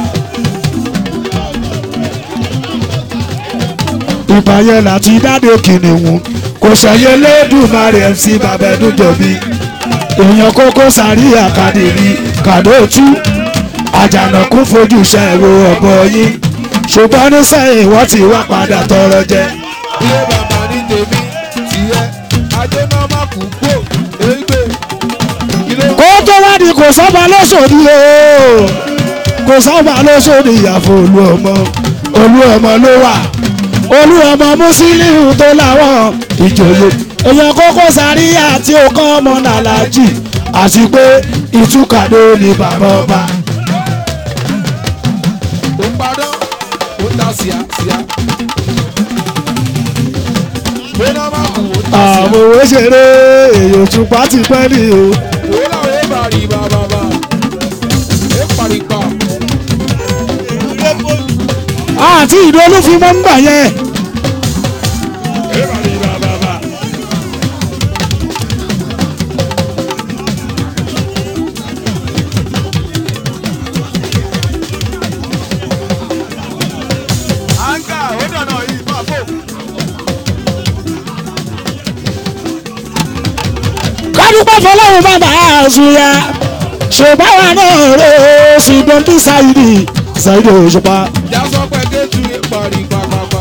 ìbáyẹ̀ láti dáde kìnìún kò ṣẹyẹ lẹ́dùnmarè mc babẹ́dújọ́bí èèyàn kókó sàrí àkàdérí kàdóòtú àjànàkú fojú ṣẹ̀wò ọ̀bọ yín ṣùgbọ́n ní sẹ́yìn wọ́n ti wá padà tọrọ jẹ. ilé bàbá ní tèmi tiẹ̀ ajé náà má kú gbò égbè ilé kó tó wá di kò sọ́ba lọ́sọ̀dí o kò sọ́ba lọ́sọ̀dí ìyàfọ̀ olú ọmọ olú ọmọ ló wà olú ọmọ mùsílíù tó láwọn ìjòyè èèyàn kókó sáríyà tí ó kọ́ ọmọ nàlájì àti pé ìtúkàdé ni bàbá ọba. ó padà ó ta síá síá. pé náà má kú ó ta síá. àwọn òwe ṣeré èèyàn òtúpá ti pẹ́ ní o. Wo làwọn ẹ bá rí bàbá bá? Ẹ paripa. àti ìdólú fi mọ́ ń gbà yẹn. Ẹ bá rí bàbá bá. Anga ó dànù yìí máa fò. kádùpẹ́ fọlọ́run bàbá àzùyà ṣùgbọ́n wa náà rè é sí dọ́ńtì sáyidì sáyidì òṣùpá. Jásọ pé kéjù ẹ paripa pàpà.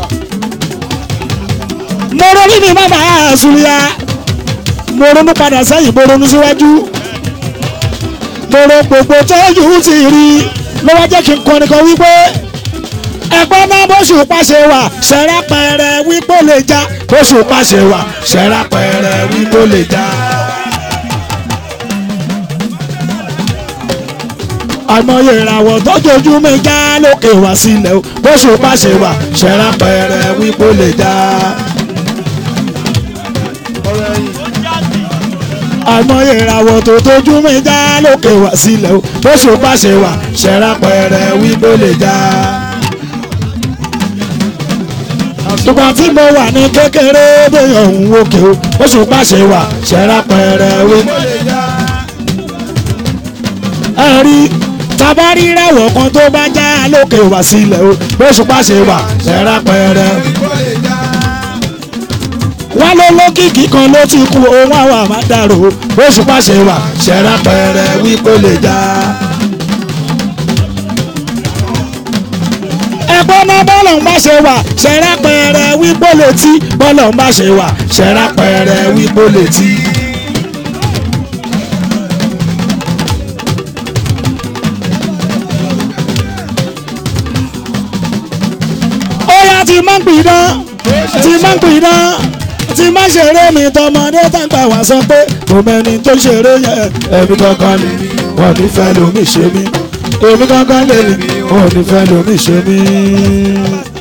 mo ronú ní bàbá àzùyà mo ronú padà sẹ́yìn mo ronú síwájú mo ro gbogbo tẹ́jú ti rí ló wá jẹ́ kí n kọrin kan wípé ẹ̀gbọ́n náà bóṣù pàṣẹ wà ṣẹ̀rá pẹ̀rẹ̀ wípé ó lè já bóṣù pàṣẹ wà ṣẹ̀rá pẹ̀rẹ̀ wípé ó lè já. àmọye ìràwọ̀ tọ́jọ́jú mi já lókè wá sílẹ̀ o bóṣù pàṣẹ wà ṣẹ̀rá pẹ̀rẹ̀ wípé ó lè já. Ọ̀rọ̀ ẹ̀yìn. àmọye ìràwọ̀ tó tójú mi já lókè wá sílẹ̀ o bóṣù pàṣẹ wà ṣẹ̀rá pẹ̀rẹ̀ wípé ó lè já. Ìgbà tí mo wà ní kékeré bóyá òun òkè o, oṣù pàṣẹ wà ṣẹ́ra pẹ̀rẹ̀ wí. Ó lè yá. Ẹ rí tabari rẹ̀wọ̀ kan tó bá já lókè wá sílẹ̀ o, oṣù pàṣẹ wà ṣẹ́ra pẹ̀rẹ̀. Ó lè yá. Wá ló lókìkí kan ló ti kú ohun àwọn àmàdàrò, oṣù pàṣẹ wà ṣẹ́ra pẹ̀rẹ̀ wí kó lè já. Ẹ̀gbọ́n náà bọ́lọ̀ ń bá ṣe wà ṣẹ́ra pẹ̀rẹ̀ wí kó lè tí bọ́lọ̀ ń bá ṣe wà ṣẹ́ra pẹ̀rẹ̀ wí kó lè tí. ó yá ti máa ń pidán ti máa ń pidán ti máa ń ṣeré mi tọmọdé tàgbà wá sọ pé mo mẹni tó ṣeré yẹn ẹbí kankan ni wọn ní fẹ́ lómi ṣe mí èmi kankan lè ní wọn ní fẹ́ lómi ṣe mí.